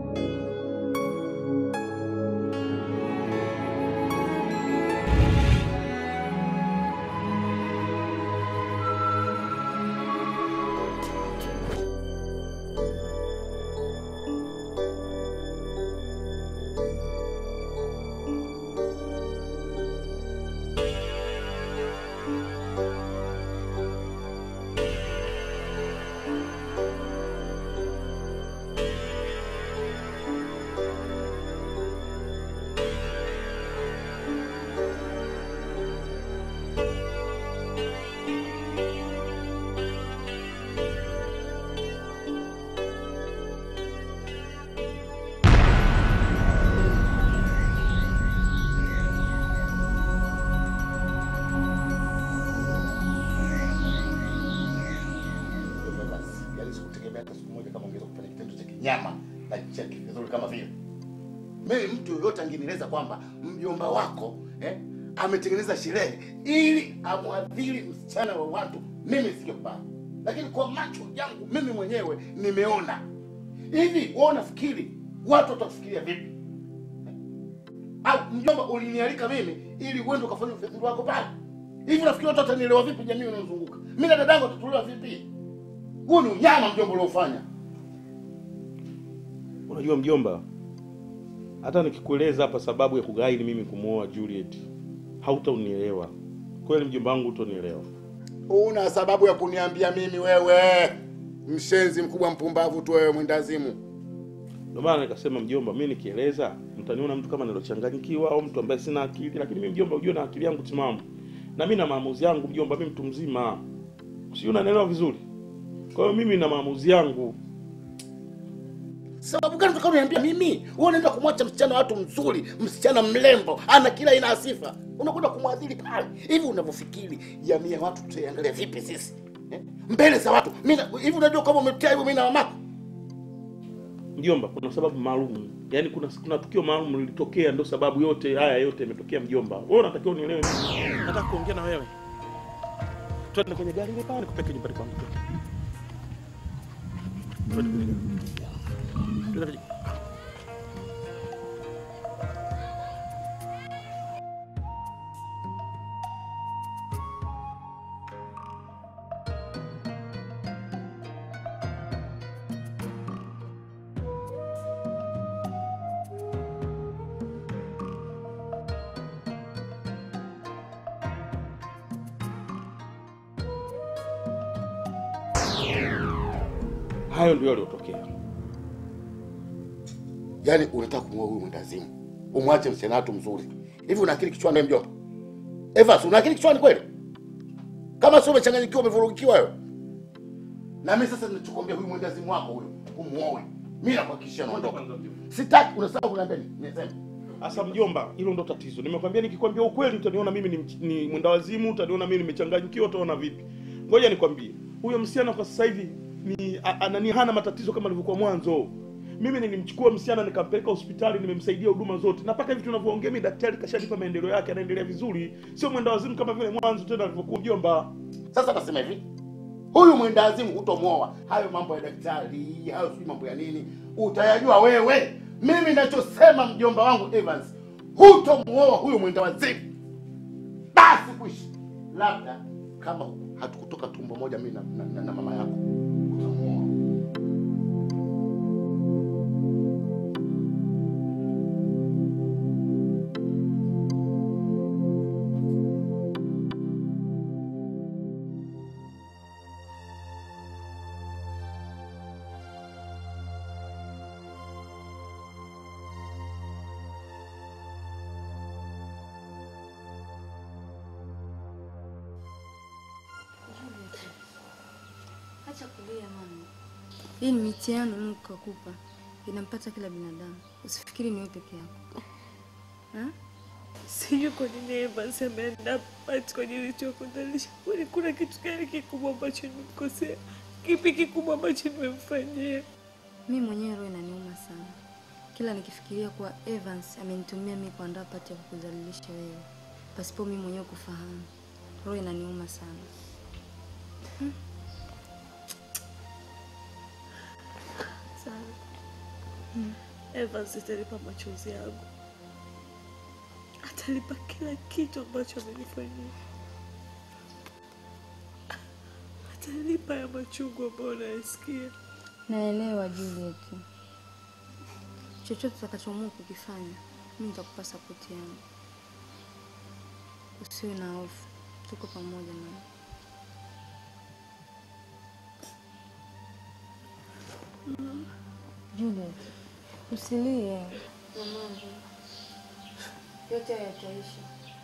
Basi, yaani sikutegemea hata siku moja kama ungeweza kufanya kitendo cha kinyama na cha kizuri kama vile. Mimi mtu yoyote angenieleza kwamba mjomba wako eh, ametengeneza sherehe ili amwadhiri msichana wa watu, mimi singekubali. Lakini kwa macho yangu mimi mwenyewe nimeona. Hivi wewe unafikiri watu watakufikiria vipi? Au mjomba, ulinialika mimi ili uende ukafanya ufedhuli wako pale? Hivi unafikiri watu watanielewa vipi jamii inayozunguka? Mimi na dadangu tutatolewa vipi? Huu ni unyama mjomba uliofanya. Unajua mjomba, hata nikikueleza hapa sababu ya kughairi mimi kumwoa Juliet, hautaunielewa kweli. Mjomba wangu, hutonielewa. Una sababu ya kuniambia mimi wewe? Mshenzi mkubwa, mpumbavu tu wewe, mwendazimu. Ndio maana nikasema mjomba, mimi nikieleza mtaniona mtu kama nilochanganyikiwa au mtu ambaye sina akili, lakini mimi mjomba, ujue na akili yangu timamu na mimi na maamuzi yangu mjomba. Mimi mtu mzima, si unanielewa vizuri? Kwa hiyo mimi na maamuzi yangu. Sababu gani unataka kuniambia mimi? Wewe unaenda kumwacha msichana wa watu mzuri, msichana mrembo, ana kila aina ya sifa, unakwenda kumwadhiri pale. Hivi unavyofikiri jamii ya watu tutaiangalia vipi sisi eh? mbele za watu? Mimi na- hivi unajua kama umetia hivyo mimi na mamako Mjomba, kuna sababu maalum, yaani kuna kuna tukio maalum lilitokea, ndio sababu yote haya yote yametokea. Mjomba, wewe unatakiwa unielewe. Nataka kuongea na wewe, twende kwenye gari ile pale, nikupeke nyumbani kwangu. Twende kwenye gari. Twende kwenye- Hayo ndio yaliyotokea. Yaani unataka kumwoa huyu mwendazimu, umwache msichana watu mzuri. Hivi una akili kichwani wewe mjomba? Evas, una akili kichwani kweli? Kama sio umechanganyikiwa, umevurugikiwa wewe. Na mimi sasa ninachokuambia huyu mwendazimu wako huyo, umuoe. Mimi nakuhakikishia naondoka. Sitaki unasahau kuniambia nini? Niseme. Sasa mjomba, hilo ndo tatizo. Nimekwambia nikikwambia ukweli utaniona mimi ni, mch- ni mwenda wazimu, utaniona mimi nimechanganyikiwa, utaona vipi? Ngoja nikwambie, huyo msichana kwa sasa hivi ni a- anani hana matatizo kama alivyokuwa mwanzo. Mimi nilimchukua msichana nikampeleka hospitali, nimemsaidia huduma zote, na mpaka hivi tunavyoongea mimi daktari kashanipa maendeleo yake, anaendelea vizuri, sio mwenda wazimu kama vile mwanzo tena alivyokuwa mjomba. Sasa nasema hivi, huyu mwendawazimu hutomwoa. Hayo mambo ya daktari, hayo sijui mambo ya nini, utayajua wewe. Mimi nachosema mjomba wangu Evans, hutomwoa huyu mwendawazimu. Basi kuishi, labda kama hatukutoka tumbo moja mimi na, na, na, na mama yako utamwoa. Acha kulia mama. Hii ni mitihani Mungu kakupa, inampata kila binadamu. Usifikiri ni wewe peke yako. Ha? Sijui kwa nini Evans ameenda pati kwenye nilichokutalisha. Kwani kuna kitu gani kikubwa ambacho nimemkosea? Kipi kikubwa ambacho nimemfanyia? Mi mwenyewe roho inaniuma sana kila nikifikiria kuwa Evans amenitumia mi kuandaa pati ya kukudhalilisha wewe pasipo mi mwenyewe kufahamu. Roho inaniuma sana. Hmm. Sawa. Hmm. Evans atalipa machozi yangu, atalipa kila kitu ambacho amenifanyia, atalipa ya machungu ambayo nayasikia. Naelewa Juliet, chochote utakachoamua kukifanya, mimi nitakupa sapoti yangu. Usiwe na hofu, tuko pamoja na Juliet, usilie mamangu, yote haya yataisha.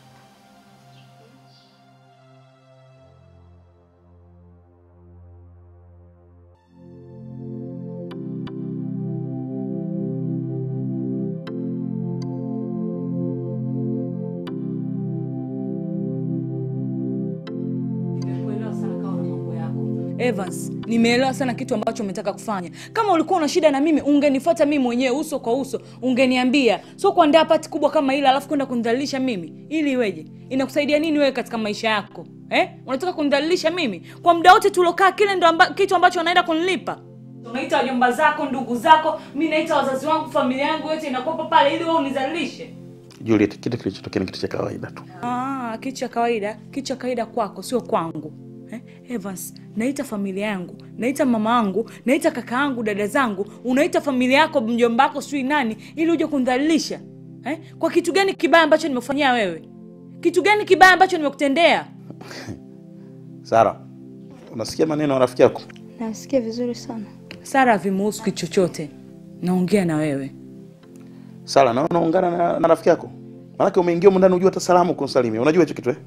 Nimekuelewa sana kama una mambo yako. Evans, nimeelewa sana kitu ambacho umetaka kufanya. Kama ulikuwa una shida na mimi, ungenifuata mimi mwenyewe uso kwa uso, ungeniambia. Sio kuandaa pati kubwa kama ile alafu kwenda kunidhalilisha mimi. Ili iweje? Inakusaidia nini wewe katika maisha yako? Eh? Unataka kunidhalilisha mimi? Kwa muda wote tulokaa kile ndo amba, kitu ambacho wanaenda kunilipa. Unaita wajomba zako, ndugu zako, mimi naita wazazi wangu, familia yangu yote inakuwa pale ili wewe unidhalilishe. Juliet, kitu kilichotokea ni kitu cha kawaida tu. Ah, kitu cha kawaida, kitu cha kawaida kwako, sio kwangu. Eh, Evans, naita familia yangu, naita mama yangu, naita kaka yangu, dada zangu, unaita familia yako, mjomba wako, sijui nani, ili uje kunidhalilisha. Eh? Kwa kitu gani kibaya ambacho nimekufanyia wewe? Kitu gani kibaya ambacho nimekutendea? Sara, unasikia maneno ya rafiki yako? Nasikia vizuri sana. Sara havimuhusu kitu chochote. Naongea na wewe. Sara, naona unaungana na, na rafiki yako. Maanake umeingia humu ndani unajua hata salamu kumsalimia. Unajua hicho kitu eh?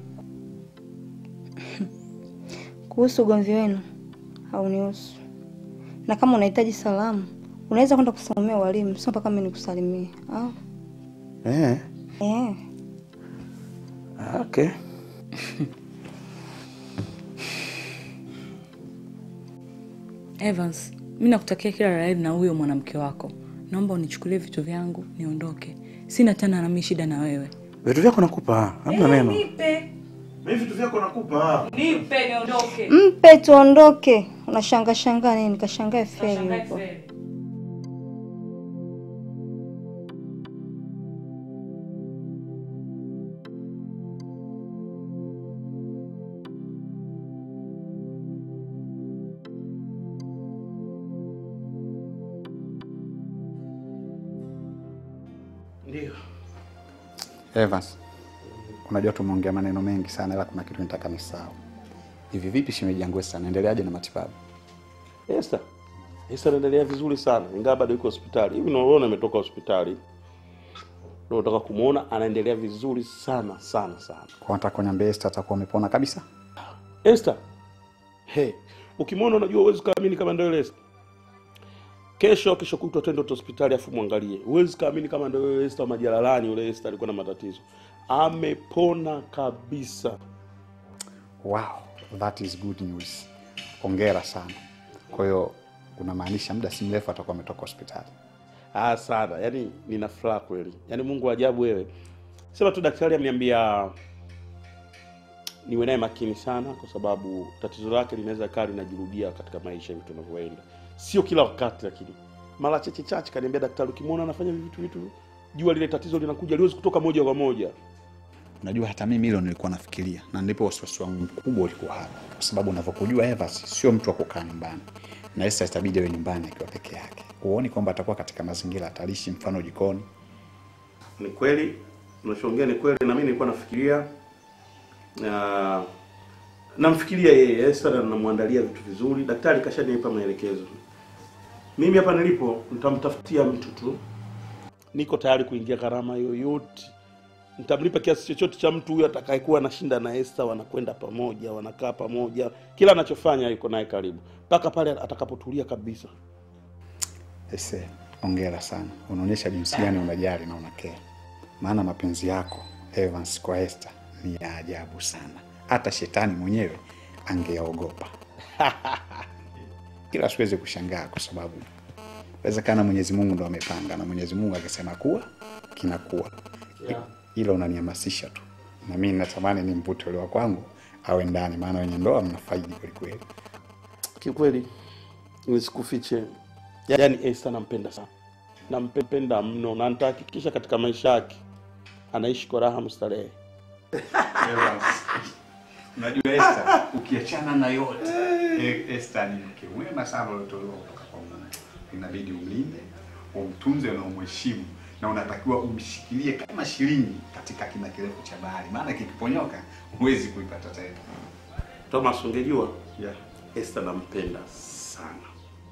Kuhusu ugomvi wenu haunihusu, na kama unahitaji salamu unaweza kwenda kusalimia walimu, sio mpaka mimi nikusalimie. Ah, Eh. eh. Ah, Okay. Evans, mi nakutakia kila la heri na huyo mwanamke wako. Naomba unichukulie vitu vyangu niondoke. Sina tena nami shida na wewe. Vitu vyako nakupa, hamna neno. Nipe, Mimi vitu vyako nakupa. nipe niondoke. Mpe tuondoke. Unashanga shanga nini? Kashangae feri Shangae huko. feri. Ndio. Evans, unajua tumeongea maneno mengi sana, ila kuna kitu nitaka nisahau. Hivi vipi shemeji yangu Esther, anaendeleaje na matibabu? Esther. Esther anaendelea vizuri sana. Ingawa bado yuko hospitali. Hivi unaona ametoka hospitali. Ndio nataka kumuona anaendelea vizuri sana sana sana. Kwa nataka kuniambia Esther atakuwa amepona kabisa? Esther. Hey, ukimwona unajua huwezi kaamini kama ndio ile Esther. Kesho kesho kutwa twende hospitali afu mwangalie. Huwezi kaamini kama ndio ile Esther wa majalalani yule Esther alikuwa na matatizo. Amepona kabisa. Wow, that is good news. Hongera sana. Kwa hiyo unamaanisha muda si mrefu atakuwa ametoka hospitali? Ah, sana. Yaani nina furaha kweli. Yaani Mungu wa ajabu wewe. Sema tu daktari ameniambia niwe naye makini sana kwa sababu tatizo lake linaweza kaa linajirudia katika maisha hivi tunavyoenda. Sio kila wakati lakini mara chache chache kaniambia daktari ukimwona anafanya vitu vitu jua lile tatizo linakuja liwezi kutoka moja kwa moja. Unajua hata mimi hilo nilikuwa nafikiria, na ndipo wasiwasi wangu mkubwa ulikuwa hapa, kwa sababu unavyokujua Evans sio mtu wa kukaa nyumbani, na Esther itabidi awe nyumbani akiwa peke yake. Huoni kwamba atakuwa katika mazingira hatarishi, mfano jikoni? Ni kweli unachoongea ni kweli, na mimi nilikuwa nafikiria na namfikiria yeye Esther na namwandalia vitu vizuri. Daktari kashanipa maelekezo. Mimi hapa nilipo nitamtafutia mtu tu, niko tayari kuingia gharama yoyote, nitamlipa kiasi chochote cha mtu huyo atakayekuwa anashinda na Esther, wanakwenda pamoja, wanakaa pamoja, kila anachofanya yuko naye karibu mpaka pale atakapotulia kabisa. Ese, ongera sana, unaonyesha jinsi gani unajali na unakea. Maana mapenzi yako Evans kwa Esther ni ya ajabu sana, hata shetani mwenyewe angeogopa. Kila siwezi kushangaa kwa sababu inawezekana Mwenyezi Mungu ndo amepanga, na Mwenyezi Mungu akisema kuwa kinakuwa. Yeah. Hilo unanihamasisha tu, na mimi natamani ni mvute ule wa kwangu awe ndani, maana wenye ndoa mnafaidi kwelikweli. Kiukweli nisikufiche, yaani Esther nampenda sana nampenda mno na nitahakikisha katika maisha yake anaishi kwa raha mustarehe. Unajua Esther, ukiachana na yote, eh, Esther ni mke mwema sana uliotolewa kutoka kwa Mungu. Inabidi umlinde, umtunze na umheshimu na unatakiwa umshikilie kama shilingi katika kina kirefu cha bahari, maana kikiponyoka huwezi kuipata tena. Thomas, ungejua Yeah. Esther nampenda sana.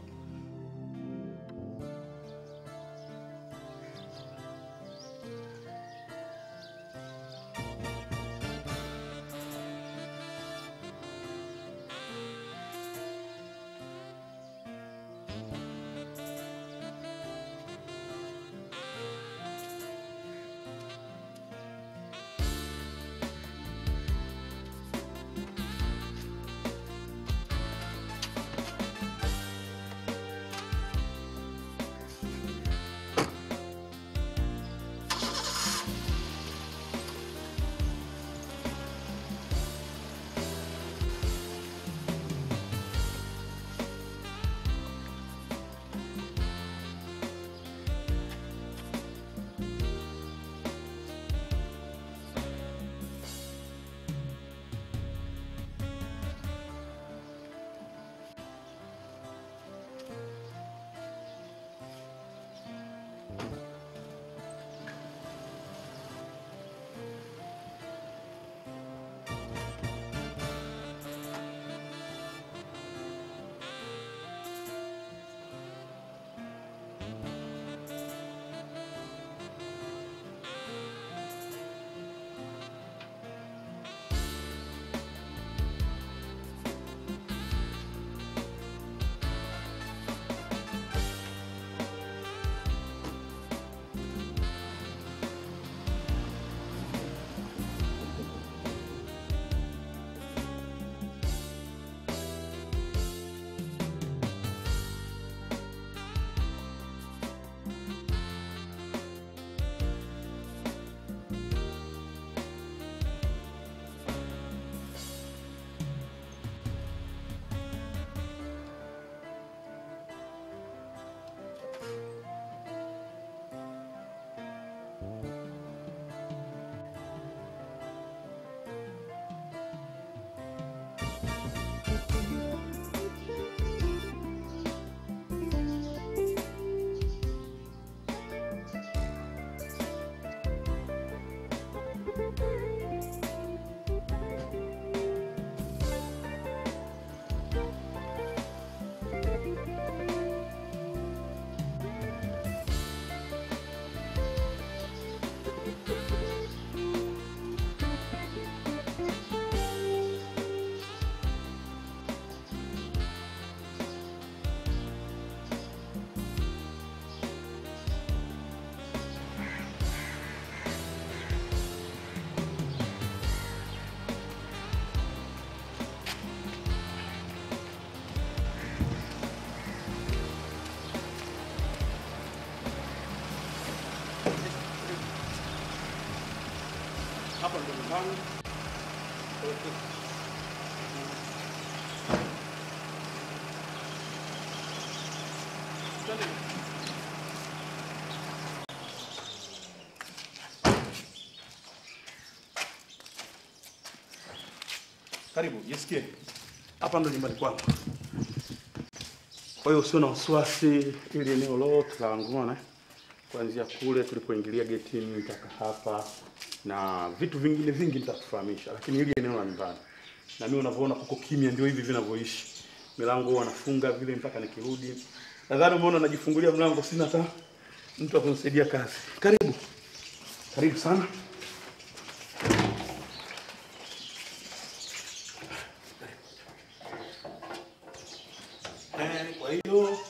Hapa ndo nyumbani. Twende. Karibu, jisikie. Hapa ndo nyumbani kwangu. Kwa hiyo usio na wasiwasi, ili eneo lote la Wangona kuanzia kule tulipoingilia getini mpaka hapa na vitu vingine vingi nitakufahamisha, lakini hili eneo la nyumbani na mimi unavyoona kuko kimya, ndio hivi vinavyoishi. Milango huwa nafunga vile mpaka nikirudi. Nadhani umeona najifungulia mlango, sina hata mtu wa kunisaidia kazi. Karibu, karibu sana. Eh, kwa hiyo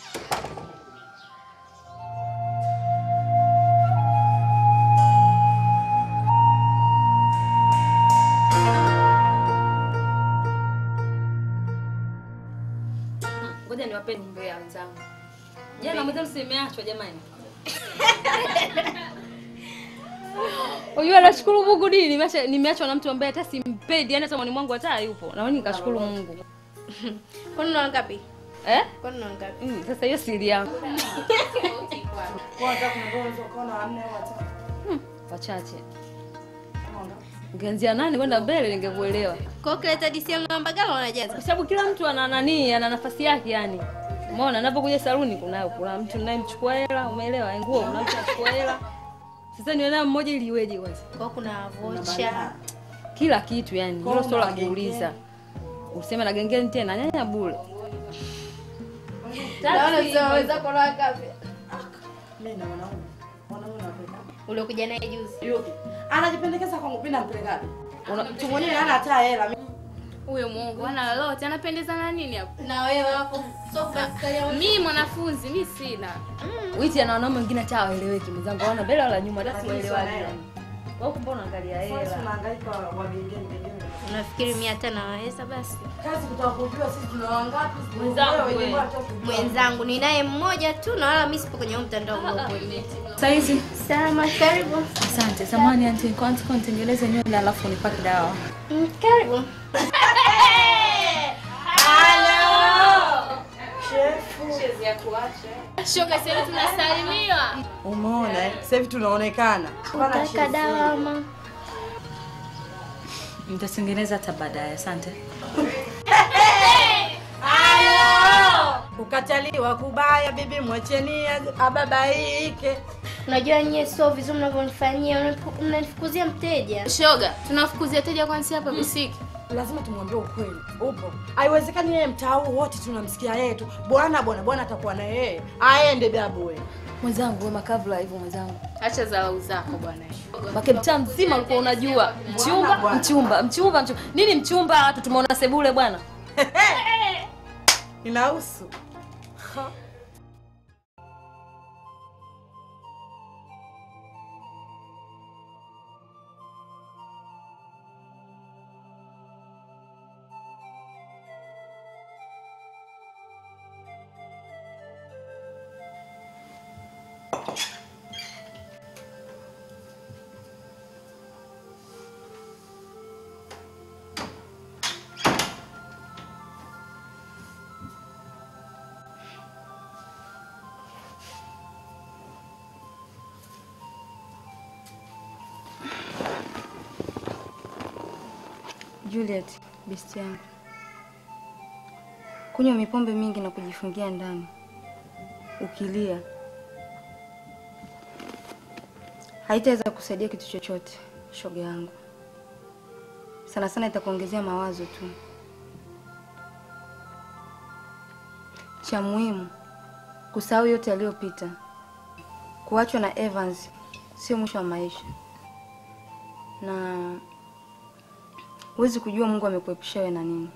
Ngoja niwape nyimbo ya wenzangu. Jana mwenzangu si imeachwa jamani. Unajua nashukuru Mungu nini nimeacha- nimeachwa na mtu ambaye hata simpendi, yani hata mwani mwangu hata hayupo. Na mimi nikashukuru Mungu. Kwani una ngapi? Eh? Kwani una ngapi? Mm, sasa hiyo siri yangu. Wachache. Ungeanzia nani kwenda mbele ningekuelewa. Kwa hiyo ukileta DC ya Mbagala wanajaza. Kwa sababu kila mtu ana nani, ana nafasi yake yani. Umeona anapokuja saluni kuna kuna mtu ninayemchukua hela, umeelewa? Nguo kuna mtu anachukua hela. Sasa ni wewe mmoja ili iweje kwanza? Kwa hiyo kuna vocha. Kila kitu yani. Hilo sio la kuuliza. Useme na gengeni tena nyanya bure. Naona sio wenzako na kafe. Mimi na mwanaume. Mwanaume napenda. Uliokuja naye juzi. Yupi? Anajipendekeza kwangu pindi nampelekaje? Mtu mwenyewe hana hata hela. Huyo Mungu ana lolote, anapendeza na nini hapo? Na wewe wako sofa Mimi mwanafunzi, mimi sina. Witi ana wanaume wengine hata hawaeleweki mwenzangu. Hawana mbele wala nyuma, hata siwaelewaje yani. Wewe mbona unaangalia hela? Tunahangaika wa gengeni gengeni. Unafikiri mimi hata naweza basi? Kazi kutaka kujua sisi tuna wangapi? Mwenzangu Wewe, wewe. nyumbani hata kujua. Mwenzangu ni naye mmoja tu na wala mimi sipo kwenye huo mtandao uliokuja. Saizi Salama, karibu. asante. Samahani anti, nilikuwa nataka nitengeneze nywele alafu nipake dawa. Mm, Karibu. Shoga sasa tunasalimiwa. Umeona eh? Sasa hivi tunaonekana. Unataka dawa ama? Nitatengeneza hata baadaye. Asante. Kukataliwa kubaya, bibi mwacheni ababaike. Unajua nyie sio vizuri mnavyonifanyia, mnanifu- mnanifukuzia mteja. Shoga, tunafukuzia teja kwanza hapa visiki. Lazima tumwambie ukweli. Upo. Haiwezekani yeye mtaa huu wote tunamsikia yeye tu. Bwana bwana bwana atakuwa na yeye. Aende babu wewe. Mwenzangu wewe makavula hivyo mwenzangu. Acha dharau zako bwana. Make mtaa mzima ulikuwa unajua mchumba, bwana. mchumba, mchumba, mchumba. Nini mchumba? Watu tumeona sebule bwana. Inahusu. Juliet, besti yangu. Kunywa mipombe mingi na kujifungia ndani. Ukilia haitaweza kusaidia kitu chochote, shoga yangu. Sana sana itakuongezea mawazo tu. Cha muhimu kusahau yote yaliyopita. Kuachwa na Evans sio mwisho wa maisha, na huwezi kujua Mungu amekuepusha wewe na nini.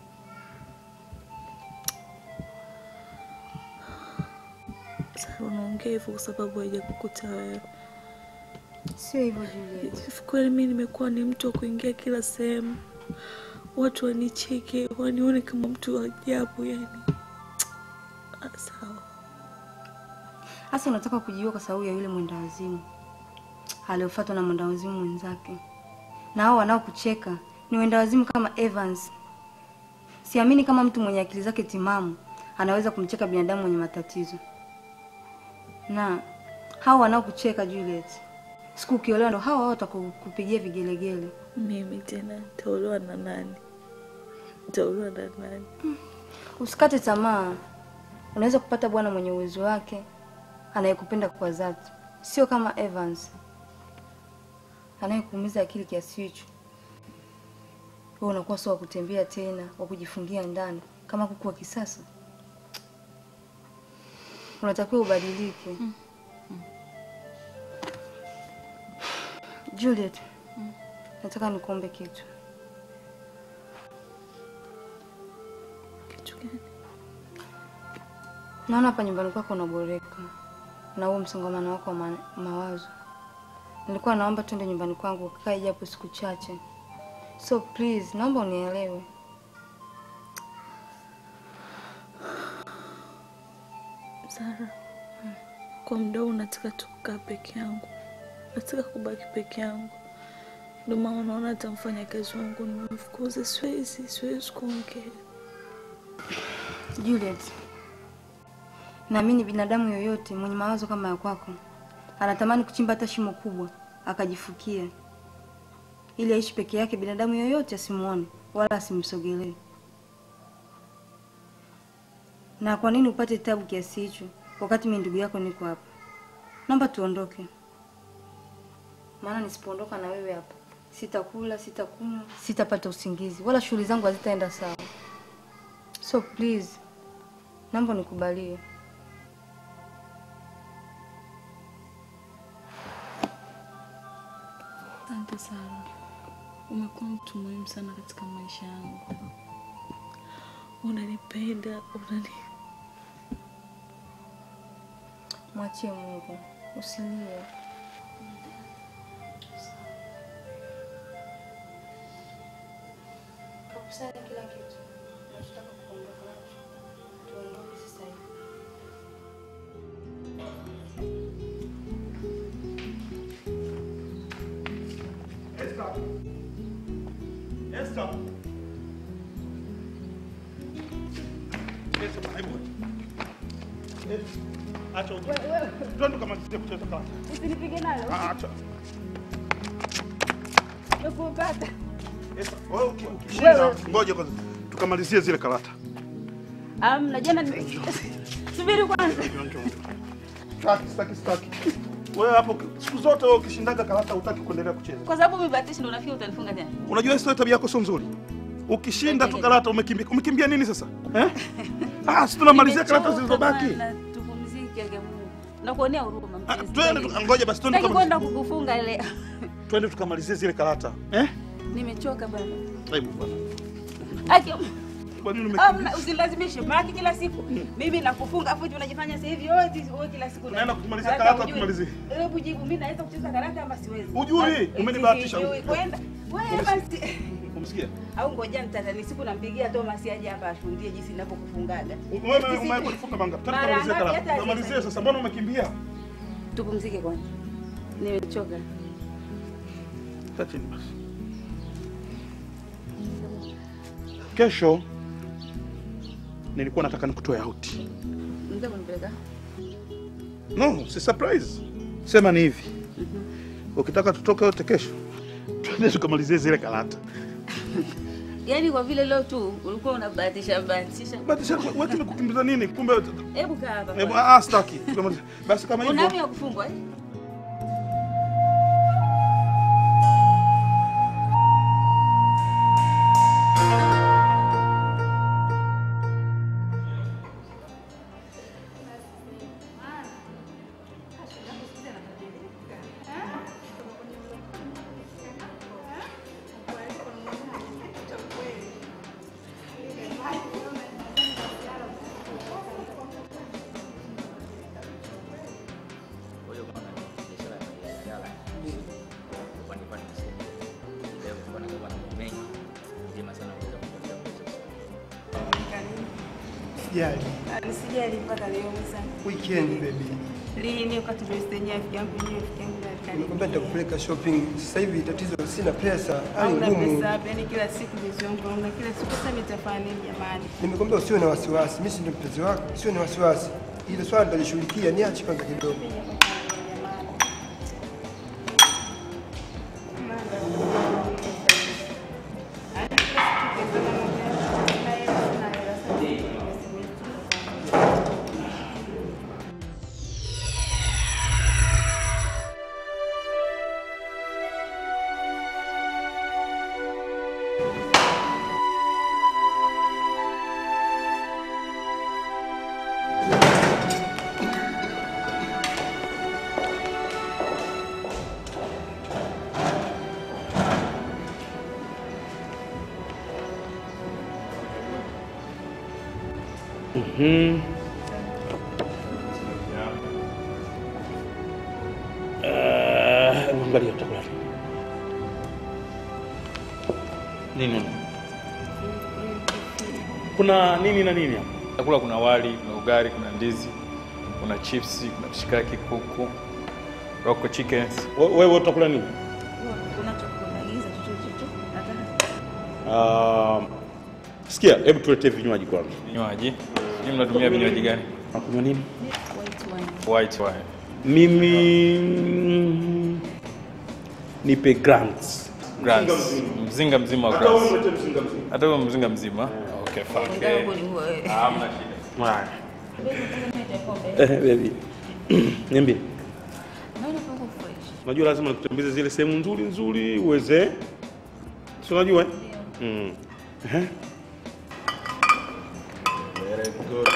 Sasa unaongea hivyo kwa sababu haijakukuta wewe. Sio hivyo Juliet. Hivi kweli mimi nimekuwa ni mtu wa kuingia kila sehemu, watu wanicheke, wanione kama mtu wa ajabu yani. Ah, Sawa. Hasa unataka kujiua kwa sababu ya yule mwendawazimu aliofuatwa na mwendawazimu mwenzake, na hao wanaokucheka ni wendawazimu kama Evans. Siamini kama mtu mwenye akili zake timamu anaweza kumcheka binadamu mwenye matatizo. Na hao wanaokucheka Juliet, siku ukiolewa ndo hao hao watakupigia vigelegele. Mimi tena nitaolewa na nani? Nitaolewa na nani? Usikate tamaa, unaweza kupata bwana mwenye uwezo wake anayekupenda kwa dhati, sio kama Evans anayekuumiza akili kiasi hicho. Wewe unakuwa sio wa kutembea tena, wa kujifungia ndani kama kuku wa kisasa. Unatakiwa ubadilike. Juliet, nataka nikuombe kitu. Kitu gani? Naona hapa nyumbani kwako unaboreka na huo msongamano wako wa ma mawazo. Nilikuwa naomba twende nyumbani kwangu ukae japo siku chache, so please, naomba unielewe. Zara, kwa muda huu nataka tu kukaa peke yangu, nataka kubaki peke yangu. Ndio maana unaona hata mfanyakazi wangu nimemfukuza, siwezi siwezi kuongea. Juliet, Naamini binadamu yoyote mwenye mawazo kama ya kwako anatamani kuchimba hata shimo kubwa akajifukia, ili aishi peke yake, binadamu yoyote asimuone wala asimsogelee. Na kwa nini upate tabu kiasi hicho wakati mimi ndugu yako niko hapa? Naomba tuondoke, maana nisipoondoka na wewe hapa sitakula, sitakunywa, sitapata usingizi, wala shughuli zangu hazitaenda sawa. So please, naomba nikubalie. Asante sana, umekuwa mtu muhimu sana katika maisha yangu. Unanipenda, unani Mwachie Mungu, usilie. Kakusanya kila kitu. Nachotaka kuondoka nacho. Tuondoke sasa hivi. Esther. Esther. Esther, hebu. Esther, Acha uje. Twende tukamalizie kucheza karata. Usinipige nalo. Ah, Acha. Nakupata. Esther, wewe uki- ukishinda, ngoja kwanza tukamalizie zile karata. Amna jana ni- Subiri kwanza. Staki, staki, staki. Wewe hapo siku zote wewe ukishindaga karata hutaki kuendelea kucheza. Kwa sababu umebatishi ndo unafikiri utanifunga tena. Unajua historia tabia yako sio nzuri. Ukishinda tu karata umekimbia. Umekimbia nini sasa? Eh? Ah, si tunamalizia karata zilizobaki. Nimechoka bana, Tupumzike kwa Mungu. Nakuonea huruma Ah, mpenzi. Twende tu- ngoja basi twende Sitaki tukamalizie. kwenda kukufunga ile. Twende tukamalizie zile karata. Eh? Nimechoka bana. Hebu bwana. Aki Kwa nini umekimbia? Amna, usilazimishe maki kila siku. Mimi nakufunga afu eti unajifanya sasa hivi yote wewe kila siku. Tunaenda kumalizia karata, hujui. tumalizie. Hebu jibu mimi naweza kucheza karata ama siwezi. Hujui, Ah, umenibahatisha. sijui. Kwenda. Wewe basi. Umsikia? Au ngoja nitatani siku nampigia Thomas aje hapa ashuhudie jinsi ninavyokufungaga. Wewe Sisi- umewahi kufunga manga. Twende Mara tukamalizie ngapi karata. hata Tukamalizie sasa. Mbona umekimbia? Tupumzike kwanza. Nimechoka. Kaa chini basi. Kesho nilikuwa nataka nikutoe out. Ndio kunipeleka. No, si surprise. Sema ni hivi. Ukitaka tutoke wote kesho, twende tukamalizie zile karata. Yaani kwa vile leo tu ulikuwa unabahatisha bahatisha. Bahatisha, wewe tumekukimbiza nini? Kumbe Hebu kaa hapa. Hebu kwanza. ah, staki. Tukamalizie. Basi kama Una hivyo. hamu ya kufungwa eh? Sijali. Nisijali mpaka leo msa. Weekend baby. Lini wakati birthday rafiki yangu yenyewe rafiki yangu ndo alikaribu. Nimekwambia nitakupeleka shopping. Sasa hivi tatizo sina pesa, hali Hauna ngumu. pesa hapa, yani kila siku bezi wangu naona kila siku sasa nitafanya nini jamani? Nimekwambia usiwe na wasiwasi. Mimi si ndio mpenzi wako, usiwe na wasiwasi. Ile swala nitalishughulikia, niache kwanza kidogo. Mhm. Eh, angalia utakula nini? Nini? Kuna nini na nini hapa? Chakula kuna wali, kuna ugali, kuna ndizi, kuna chipsi, kuna mshikaki, kuku, roko chickens. Wewe utakula nini? Unachokuagiza chochote tu. Nataka Ah, sikia, hebu tuletee vinywaji kwanza. Vinywaji? Nyinyi mnatumia vinywaji gani? Unakunywa nini? White wine. White wine. Mimi mm, nipe grants. Grants. Mzinga mzima. Mzinga mzima wa Hata wewe grants. ulete mzinga mzima. Hata wewe mzinga mzima. Okay, fine. Okay. Hamna shida. Haya. Eh, baby. Niambie. Naona pako fresh. Unajua lazima nikutembeze zile sehemu nzuri nzuri uweze. Si unajua eh? Mm. Ehe. Very good.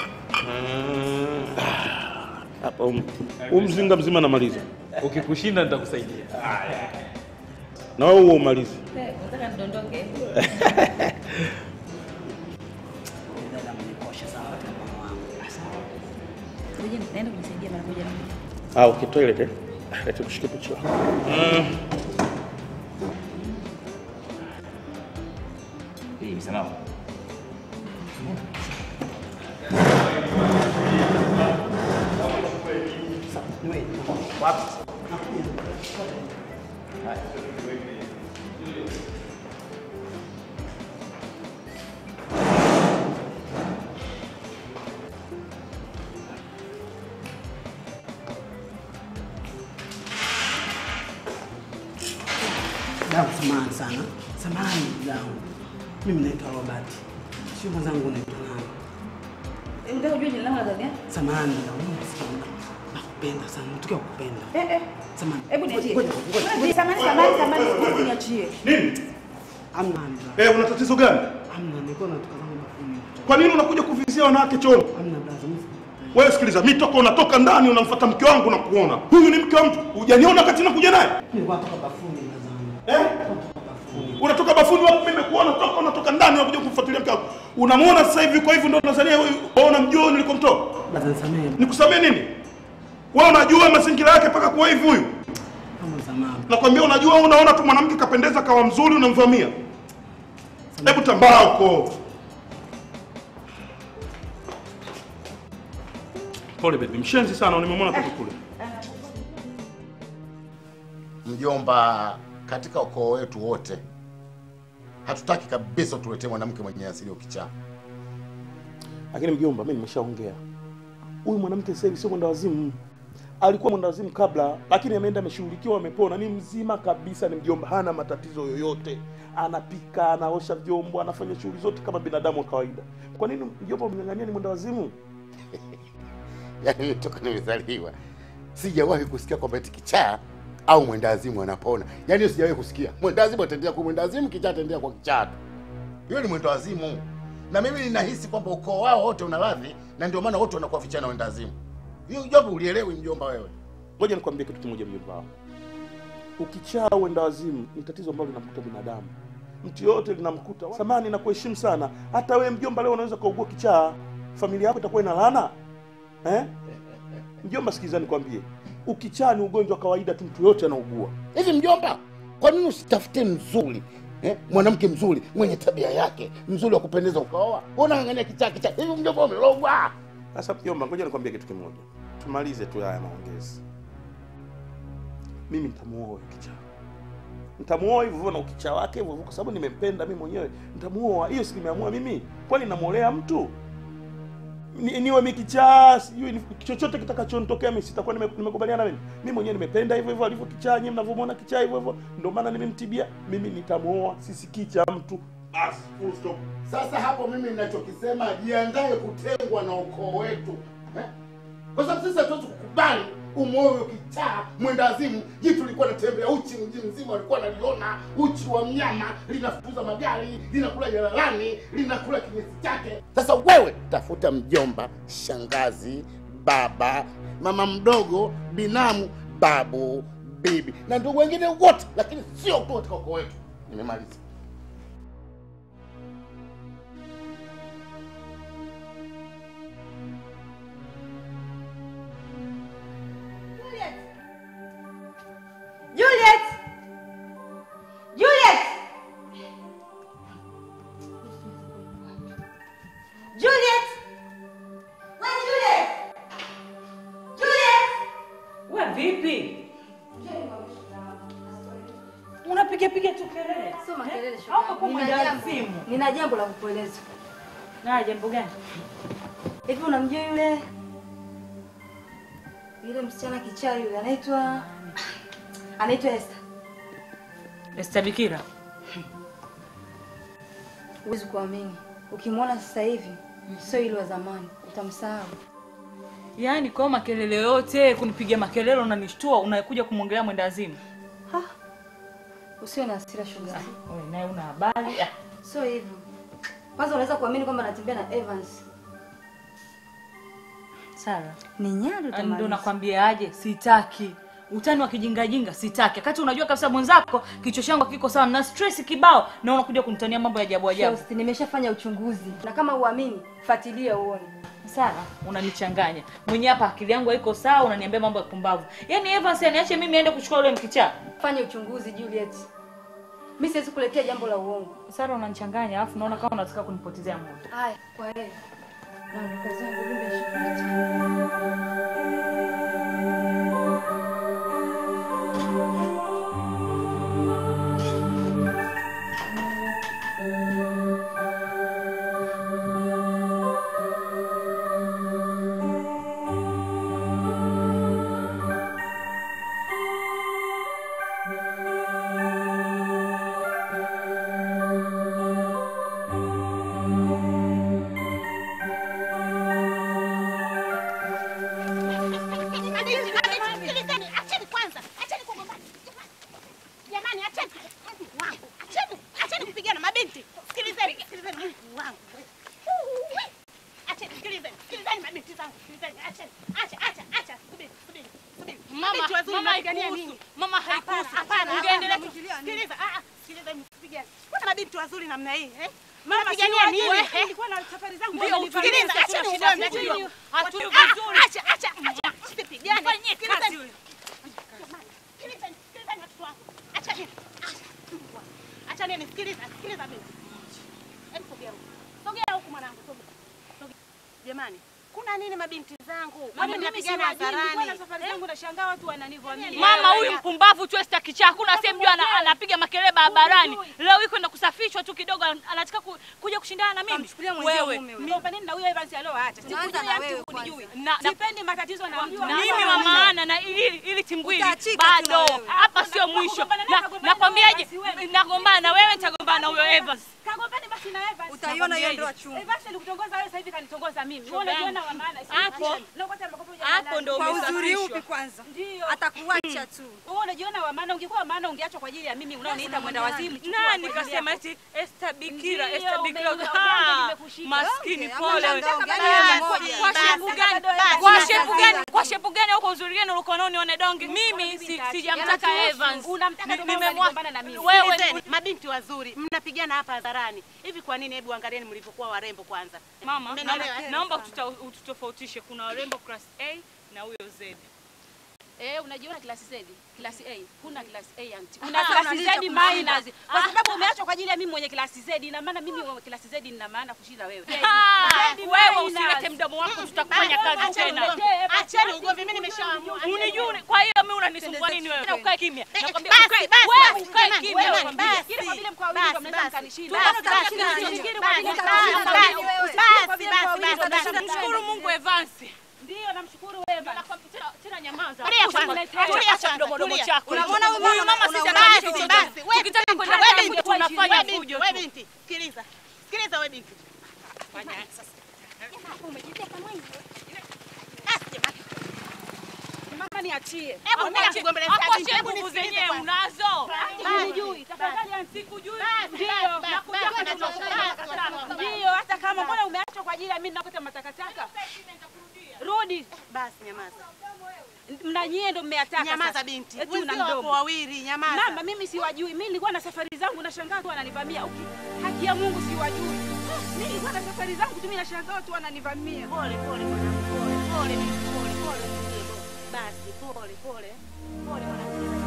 Ah, Hapa um, huu mzinga mzima namaliza. Ukikushinda nitakusaidia. Na wewe huo umalize. Nataka nidondoke. Ngoja naenda kumsaidia mara moja na moja. Ah, okay, toilet eh. Leta kushike picha. Mm. Hii ni salama. Damu, samahani sana, samahani ndugu yangu. Mimi naitwa Robert, sio mwenzangu naitwa nani? Unataka kujua jina langu la dhati? Samahani ndugu yangu, mimi sikia, nakupenda sana, natokea kukupenda. Eh eh. Samahani. Hebu niachie. Ngoja, ngoja. Ngoja, Samahani, samahani, samahani. Hebu niachie. Nini? Amna ndugu. Eh, una tatizo gani? Amna, nilikuwa natoka zangu bafuni. Kwa nini unakuja kuvizia wanawake chooni? Amna brother, mimi Wewe sikiliza, mimi toka unatoka ndani unamfuata mke wangu na kuona. Huyu ni mke wa mtu. Hujaniona wakati nakuja naye? nilikuwa natoka bafuni brother. Eh? Unatoka bafuni wapi? Mimi nimekuona toka unatoka ndani unakuja kumfuatilia mke wangu. Unamuona sasa hivi kwa hivyo ndio unazania wewe wewe unamjua nilikomtoa? Brother, nisamehe. Nikusamee nini? Wewe unajua mazingira yake mpaka kuwa hivi huyu? Kama samahani. Nakwambia unajua unaona tu mwanamke kapendeza kawa mzuri unamvamia. Hebu tambaa huko. Pole baby, mshenzi sana nimemwona toka kule. Mjomba, katika ukoo wetu wote hatutaki kabisa tuletee mwanamke mwenye asili ya ukichaa. Lakini mjomba, mimi nimeshaongea. Huyu mwanamke sasa hivi sio mwenda wazimu. Alikuwa mwenda wazimu kabla, lakini ameenda ameshughulikiwa, amepona, ni mzima kabisa, ni mjomba, hana matatizo yoyote. Anapika, anaosha vyombo, anafanya shughuli zote kama binadamu wa kawaida. Kwa nini mjomba umeng'ang'ania ni mwenda wazimu? Yaani mimi toka nimezaliwa sijawahi kusikia kwamba eti kichaa au mwendawazimu anapona. Yaani hiyo sijawahi kusikia. Mwendawazimu ataendelea kuwa mwendawazimu, kichaa ataendelea kwa kichaa tu. Hiyo ni mwendawazimu, na mimi ninahisi kwamba ukoo wao wote una radhi, na ndio maana wote wanakuwa vichana wendawazimu. Hiyo jambo ulielewi mjomba wewe? Ngoja nikwambie kitu kimoja mjomba wangu. Ukichaa uenda wazimu ni tatizo ambalo linamkuta binadamu. Mtu yoyote linamkuta. Samani na kuheshimu sana. Hata wewe mjomba leo unaweza kaugua kichaa, familia yako itakuwa ina laana. Eh? Mjomba sikiliza nikwambie. Ukichaa ni ugonjwa wa kawaida tu mtu yote anaugua. Hivi mjomba, kwa nini usitafute mzuri eh? mwanamke mzuri mwenye tabia yake mzuri wa kupendeza ukaoa? Unang'ang'ania kichaa kichaa hivi, mjomba umelogwa. Sasa mjomba, ngoja nikwambie kitu kimoja. Tumalize tu haya maongezi. Mimi nitamuoa huyo kichaa. Nitamuoa hivyo hivyo na ukichaa wake hivyo hivyo kwa sababu nimempenda mimi mwenyewe. Nitamuoa. Hiyo si nimeamua mimi. Kwani namuolea mtu? Ni, niwe mikichaa sijui ni- chochote kitakachonitokea mimi sitakuwa nime- nimekubaliana mimi. Mimi mwenyewe nimependa hivyo hivyo alivyo kichaa, nyinyi mnavyomwona kichaa hivyo hivyo. Ndio maana nimemtibia. Mimi nitamuoa, sisikii cha mtu. Basi, full stop. Sasa hapo mimi ninachokisema, jiandae kutengwa na ukoo wetu eh? Kwa sababu sisi hatuwezi kukubali umoyo kichaa mwendazimu. Jitu lilikuwa natembea uchi mji mzima, walikuwa naliona uchi wa mnyama, linafukuza magari, linakula jalalani, linakula kinyesi chake. Sasa wewe tafuta mjomba, shangazi, baba, mama mdogo, binamu, babu, bibi na ndugu wengine wote, lakini sio tu katika ukoo wetu. Nimemaliza. Juliet! Juliet! Juliet! We Juliet! Juliet! We vipi? Unapiga piga tu kelele. Sio makelele, Au umekuwa Nina mwenda jambo- wazimu? Nina jambo la kukueleza. Na jambo gani? Hivi unamjua yule yule msichana kichaa yule anaitwa anaitwa Esther. Esther Bikira. Huwezi kuamini. Ukimwona sasa hivi sio yule wa zamani, utamsahau. Yaani kwa makelele yote kunipigia makelele unanishtua unakuja kumwongelea mwenda azimu. Usiwe na hasira shoga. Wewe naye una habari. Ah, Sio hivyo. Kwanza unaweza kuamini kwamba anatembea na Evans. Sara. Ni nyari Ndio utamaliza. nakwambia aje, sitaki. Utani wa kijingajinga sitaki. Wakati unajua kabisa mwenzako kichwa changu kiko sawa na stress kibao na unakuja kunitania mambo ya ajabu ajabu. Shosti, nimeshafanya uchunguzi na kama uamini, fuatilia uone. Sara, unanichanganya. Mwenye hapa akili yangu haiko sawa, unaniambia mambo ya pumbavu. Yaani Evans aniache mimi niende kuchukua yule mkichaa. Fanya uchunguzi Juliet. Mimi siwezi kuletea jambo la uongo. Sara, unanichanganya alafu naona kama unataka kunipotezea muda. Haya, kwa heri. Na kazi yangu jumbe ya shukrani. Acheni kwanza, acheni kugombana. Jamani, acheni. Wangu, acheni. Acheni kupigana mabinti. Sikilizeni, sikilizeni Mungu wangu. Acheni, sikilizeni. Sikilizeni mabinti zangu. Sikilizeni, acheni. Acha, acha, acha. Subiri, subiri. Subiri. Mama, Mabinti wazuri mama mnapigania haikuhusu. nini? Mama Hapana, haikuhusu. hapana, Ungeendelea hapana. kufikiria nini? Sikiliza, ah, ah, sikilizeni, msipigane. Mbona mabinti wazuri namna hii, eh? Mama, Mnapigania si nini? watu, eh? nilikuwa na safari zangu, Ndio, wamenivamia, sikiliza, sasa acheni tuna shida ugomvi, zetu. acheni- Hatuli Ah, vizuri. acha, acha, acha. Msipigane. Mfanyie Sikilizeni. kazi huyo. Sikilizeni, sikilizeni watoto wangu. Acheni. Acheni, sikiliza, sikiliza mimi. Hebu sogea huku. Sogea huku mwanangu, sogea. Sogea. Jamani, kuna nini mabinti zangu? Mama, Mama mimi mnapigana siwajui, nilikuwa na hadharani. safari zangu nashangaa watu wananivamia. Mama huyu mpumbavu tu Esther kichaa, hakuna sehemu jua ana- anapiga makelele barabarani. Leo hii kwenda kusafishwa tu kidogo, an- anataka ku, kuja kushindana na mimi. Wewe mgomba nini na huyo Evans alioacha? Tuanza Sikujui na hata wewe kunijui. Na- na- Sipendi matatizo na mjua. mimi wa maana na ili ili timbwili Utaachika tu na bado wewe. hapa sio mwisho. Na- Nakwambiaje, nagombana na wewe, nitagombana na huyo Evans. Kagombani basi na Evans. Utaiona hiyo Nakwambiaje? ndoa chungu. Evans alikutongoza wewe sasa hivi kanitongoza mimi. Wewe Shoga unajiona yangu. wa maana. si- Hapo- Acha. Leo kwanza makopo ya hapo maana. ndo Kwa uzuri umesafishwa. upi kwanza? Ndio. Atakuacha tu. Wewe unajiona wa maana, ungekuwa wa maana ungeachwa kwa ajili ya mimi unaoniita mwenda wazimu. chukua Nani kwa ajili kasema yako. eti Esther Bikira, Ndio, Esther Bikira. ume- Ah, nimekushika. Maskini Okay, pole. ama mtaka bado Ah, yeye kwa- mmoja. Kwa Basi, shepu gani? bado yeye Kwa mmoja. shepu gani? Kwa shepu gani huko uzuri gani ulikuwa nao nione donge? Mimi si- sijamtaka Yanatuhusu. Evans. Unamtaka Ni- ndio maana nimemwa- unagombana na mimi. Wewe Sikilizeni, mabinti wazuri mnapigana hapa hadharani. Hivi kwa nini? Hebu angalieni mlivyokuwa warembo kwanza. Mama, Mmenielewa, naomba- eh? naomba tuta- ututofautishe. Kuna warembo class A na huyo Z. Eh, unajiona klasi Z, klasi A. Huna klasi A auntie. Una Una klasi klasi Z Z minus. minus. Kwa sababu umeachwa kwa ajili ya mimi mwenye klasi Z, ina maana mimi mwenye klasi Z nina maana kushinda wewe. Ah, Z wewe minus. usilete mdomo wako, tutakufanya Basi, kazi acheni tena. ugomvi, acheni ugomvi, mimi nimeshaamua. Unijui, kwa hiyo mimi unanisumbua nini wewe? Na ukae kimya. Nakwambia basi, ukae- basi, wewe basi, ukae jamani, kimya. jamani, nakwambia. basi, Ili kwa vile mko wawili basi, ndio mnaweza basi. mkanishinda. Basi, Basi, basi, basi, basi, nafikiri basi, kwa vile basi, mtakushinda basi, wewe. basi, Usifikiri kwa basi, vile mko basi, wawili ndio basi, mtashinda. Mshukuru Mungu Evans. Ndio namshukuru wewe Evans. Tena- Tena nyamaza. Tulia kwanza, Usiniletee. tulia Acha kwanza, mdomo tulia. chako. Unamwona huyu Huyu mama mama sisi una- analisha basi, chochote. basi, wewe Tukitaka binti, kwenda wewe ndani binti, tunafanya wewe binti, fujo wewe tu. binti, sikiliza. Sikiliza wewe binti. Fanya sasa. Mama niachie. Hebu mimi nakugombeleza Hapo binti, hebu nguvu nisikilize zenyewe kwanza. unazo. Basi, Unijui, tafadhali auntie. Sikujui. Ndio, basi, nakuja basi, kwenda basi, tunashindana. basi, Ndio, hata kama mbona umeachwa kwa ajili ya mimi nakota matakataka. Rudi. Basi nyamaza. Mnanyie ndo mmeyataka. Nyamaza sasa. binti. Eti una Wenzio wapo mdomo. wawili, nyamaza. Mama, mimi siwajui. Mimi nilikuwa na safari zangu nashangaa tu wananivamia. Uki, haki ya Mungu siwajui. Mimi nilikuwa na safari zangu tu mimi nashangaa watu wananivamia. Pole pole mwanangu, pole pole binti, pole pole. Basi pole pole. Pole mwanangu.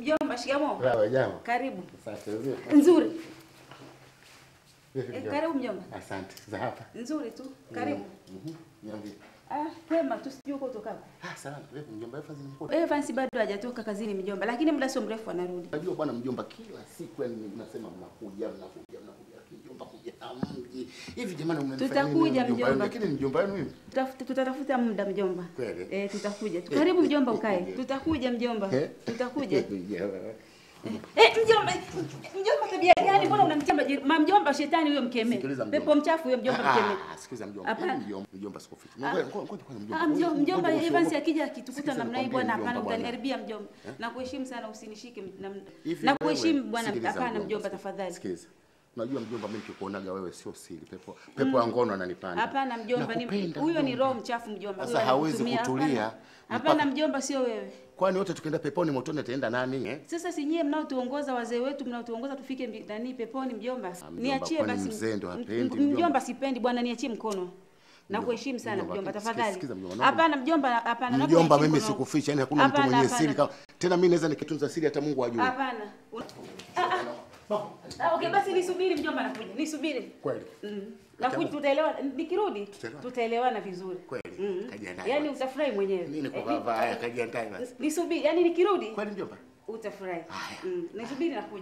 Mjomba, shikamoo. Sawa, jambo. Karibu. Asante. Vipi? Nzuri. Vipi, Eh, mjomba? karibu mjomba. Asante. Za hapa. Nzuri tu. Karibu. Mhm. Niambie. Ah, kwema tu sijui uko utokako. Ah, salama. Vipi mjomba? Evans nimekuta. Evans bado hajatoka kazini mjomba, lakini muda sio mrefu anarudi. Unajua bwana mjomba, kila siku yani mnasema mnakuja mnakuja mnakuja, lakini mjomba kuja hamji. Hivi jamani, mnanifanyia nini Tutakuja, mjomba? mjomba. Lakini ni mjomba wenu mimi. Tutaf- Tutatafuta muda mjomba. Kweli? Eh, tutakuja. Eh, Karibu eh, mjomba eh, ukae. eh. Tutakuja mjomba. Eh? Tutakuja. Yeah. Eh, mjomba, mjomba tabia gani? Mbona unamtia maji- ma mjomba shetani huyo mkeme. Sikiliza mjomba. Pepo mchafu huyo mjomba mkeme. Ah, sikiliza mjomba. Hapana. Mimi mjomba, mjomba sikuficha. Ah. Ngoja ngoja ngoja kwanza mjomba. Ah, mjomba, Ngoja- mjomba ngoja Evans usiogope. akija akitukuta Sikiza namna hii nikwambie bwana, mjomba, hapana, bwana. utaniharibia mjomba. Eh? Na kuheshimu sana usinishike na Hivi na kuheshimu wewe, bwana, sikiliza hapana mjomba, mjomba tafadhali. Sikiliza. Unajua mjomba, mimi nikikuonaga wewe sio siri. Pepo pepo ya ngono ananipanda. Hapana mjomba, ni Nakupenda, huyo ni mjomba. roho mchafu mjomba. Sasa huyo hawezi anakutumia, kutulia hapana. Hapana mpaka- mjomba, sio wewe. Kwani wote tukienda peponi motoni ataenda nani eh? Sasa si nyie mnaotuongoza wazee wetu mnaotuongoza tufike mbi- nani peponi mjomba. mjomba, Niachie kwani basi. mzee ndo M- hapendi, m- mjomba? Mjomba sipendi bwana, niachie mkono. Na Mjomba, kuheshimu sana mjomba, mjomba, sikiza- tafadhali. sikiza mjomba, naomba- Hapana mjomba, hapana. naomba Mjomba, niachie mimi mkono. sikuficha, yani hakuna mtu Hapana, mwenye hapana. siri kama tena mimi naweza nikitunza siri hata Mungu ajue. Hapana. Un- Ah, ah. Ah, okay, basi nisubiri mjomba, nakuja. Nisubiri. Kweli. Mm. Nakuja, tutaelewana. Nikirudi Tutaelewana. tutaelewana vizuri. Kweli. Mm. Kajiandae Yaani basi. utafurahi mwenyewe. Nini kwa Eh, baba haya kajiandae basi. Nisubiri, yaani nikirudi Kweli mjomba? utafurahi. Mm. Nisubiri nakuja.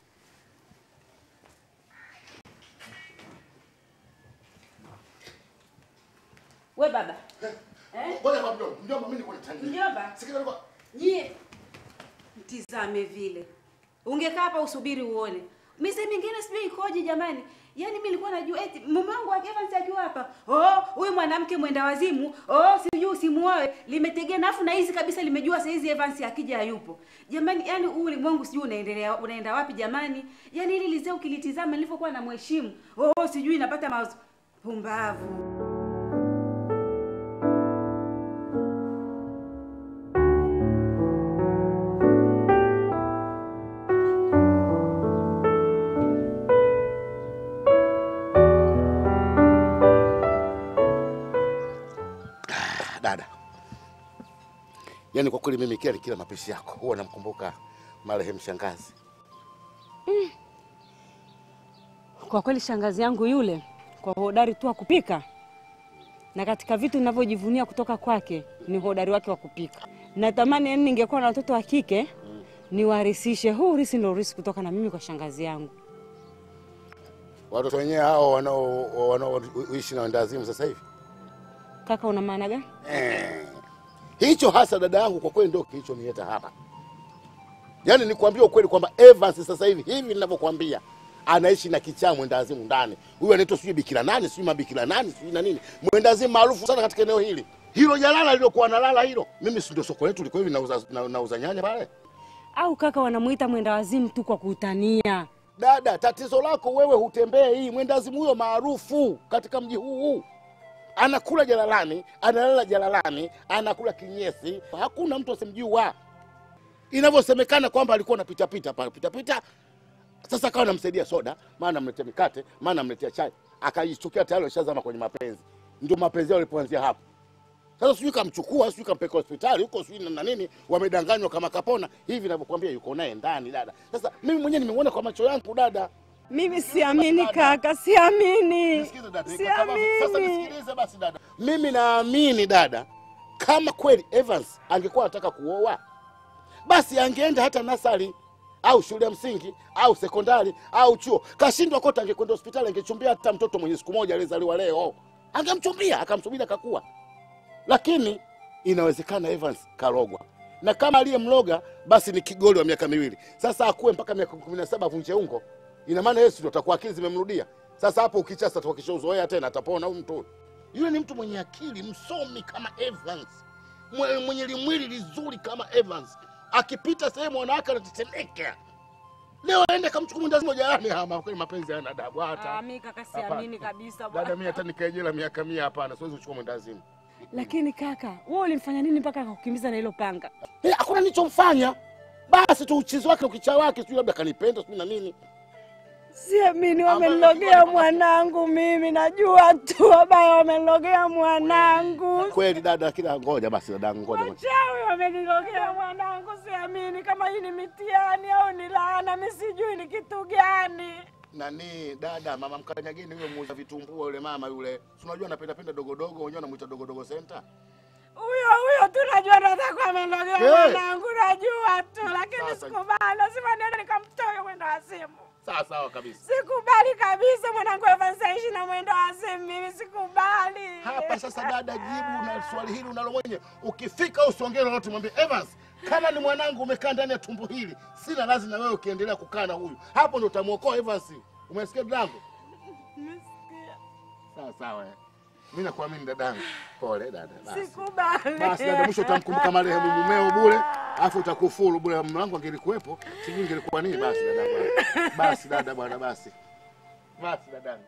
We baba. Eh? Ngoja kwa mjomba, mjomba mimi niko nitania. Mjomba. Sikiza niko Nyie mtizame vile. Ungekaa hapa usubiri uone. Mise mingine sijui ikoje jamani. Yaani mimi nilikuwa najua eti mume wangu Evans akiwa hapa. Oh, huyu mwanamke mwenda wazimu. Oh, sijui usimuoe. Limetegea nafu na hizi kabisa limejua saa hizi Evans akija hayupo. Jamani, yani huu ulimwengu sijui unaendelea unaenda wapi jamani? Yaani hili lizee ukilitizama nilivyokuwa na mheshimu. Oh, sijui napata mawazo. Pumbavu. dada. Yaani kwa kweli mimi kila kila mapishi yako huwa namkumbuka marehemu shangazi. Kwa kweli shangazi yangu yule kwa hodari tu wa kupika, na katika vitu ninavyojivunia kutoka kwake ni hodari wake wa kupika. Natamani yani ningekuwa na watoto wa kike niwarisishe huu urisi, ndio urisi kutoka na mimi kwa shangazi yangu. Watoto wenyewe hao wanao wanaoishi na wendawazimu sasa hivi. Kaka, una maana gani? Eh. Hicho hasa dada yangu kwa kweli ndio kilichonileta hapa. Yaani nikwambia ukweli kwamba Evans sasa hivi hivi ninavyokuambia anaishi na kichaa mwendawazimu ndani. Huyu anaitwa sijui bikira nani, sijui mabikira nani, sijui na nini. Mwendawazimu maarufu sana katika eneo hili. Hilo jalala lilokuwa nalala hilo. Mimi si ndio soko letu liko hivi nauza na, nauza nyanya pale. Au kaka, wanamuita mwenda wazimu tu kwa kutania. Dada, tatizo lako wewe hutembee hii mwendawazimu huyo maarufu katika mji huu huu. Anakula jalalani, analala jalalani, anakula kinyesi, hakuna mtu asimjua. Inavyosemekana kwamba alikuwa anapita pita pale pita pita, sasa akawa anamsaidia soda, maana amletea mikate, maana amletea chai, akajichukia tayari ashazama kwenye mapenzi. Ndio mapenzi yao yalipoanzia hapo. Sasa sijui kamchukua, sijui kampeleka hospitali huko, sijui na- na nini, wamedanganywa kama kapona. Hivi ninavyokuambia yuko naye ndani dada. Sasa mimi mwenyewe nimeona kwa macho yangu dada. Mimi siamini kaka, siamini, Nisikize dada, kama- Sasa siamini. nisikilize basi dada. Mimi naamini dada, kama kweli Evans angekuwa anataka kuoa, basi angeenda hata nasari au shule ya msingi au sekondari au chuo. Kashindwa kote, angekwenda hospitali, angechumbia hata mtoto mwenye siku moja aliyezaliwa leo, angemchumbia akamsubiri akakua. Lakini inawezekana Evans karogwa, na kama aliyemloga basi ni kigoli wa miaka miwili. Sasa akuwe mpaka miaka kumi na saba avunje ungo, ina maana Yesu ndio atakuwa akili zimemrudia. Sasa hapo ukichasa tukishauzoea tena atapona huyu mtu. Yule ni mtu mwenye akili, msomi kama Evans, mwe- mwenye limwili lizuri kama Evans, akipita sehemu wanawake anatetemeka. Leo aende kamchukua mwendazi moja yani, ama kweli mapenzi hayana adabu hata. Ah, mimi kaka siamini kabisa Dada, bwana. mimi hata nikae jela miaka mia, hapana, siwezi kuchukua mwendazimu. Lakini kaka, wewe ulimfanya nini mpaka akakukimbiza na hilo panga? Eh, hakuna nilichomfanya. Basi tu uchizi wake ukichaa wake, sijui labda kanipenda sijui na nini. Siamini wamenilogea mwanangu mimi, najua tu wabaya wamenilogea mwanangu. Kweli dada, lakini ngoja basi dadangu, ngoja ngoja. Wachawi wamenilogea mwanangu, siamini kama hii ni mitihani au ni laana, mi sijui ni kitu gani. Nani dada, mama mkanyagini huyo muuza vitumbua yule mama yule, si unajua anapenda penda dogodogo, wenyewe anamuita dogodogo center. Huyo huyo tu najua ndo atakuwa amenilogea Hey! mwanangu, najua tu, lakini Sasa- sikubali, lazima niende nikamtoe mwendo wa simu. Sawa sawa kabisa. Sikubali kabisa mwanangu Evans aishi na mwendo wa simu, mimi sikubali. Hapa sasa dada, jibu na swali hili unalo mwenye. Ukifika usongee lolote, mwambie Evans, kama ni mwanangu umekaa ndani ya tumbo hili, sina lazima na wewe ukiendelea kukaa na huyu. Hapo ndo utamuokoa Evans. Umesikia dadangu? Sawa sawa. eh. Mimi nakuamini dadangu. Pole dada. Basi. Sikubali. Basi dada, mwisho utamkumbuka marehemu mumeo bure, alafu utakufuru bure. Mume wangu angelikuwepo, sijui ingelikuwa nini. Basi dada bwana, basi dada bwana, basi basi dadangu.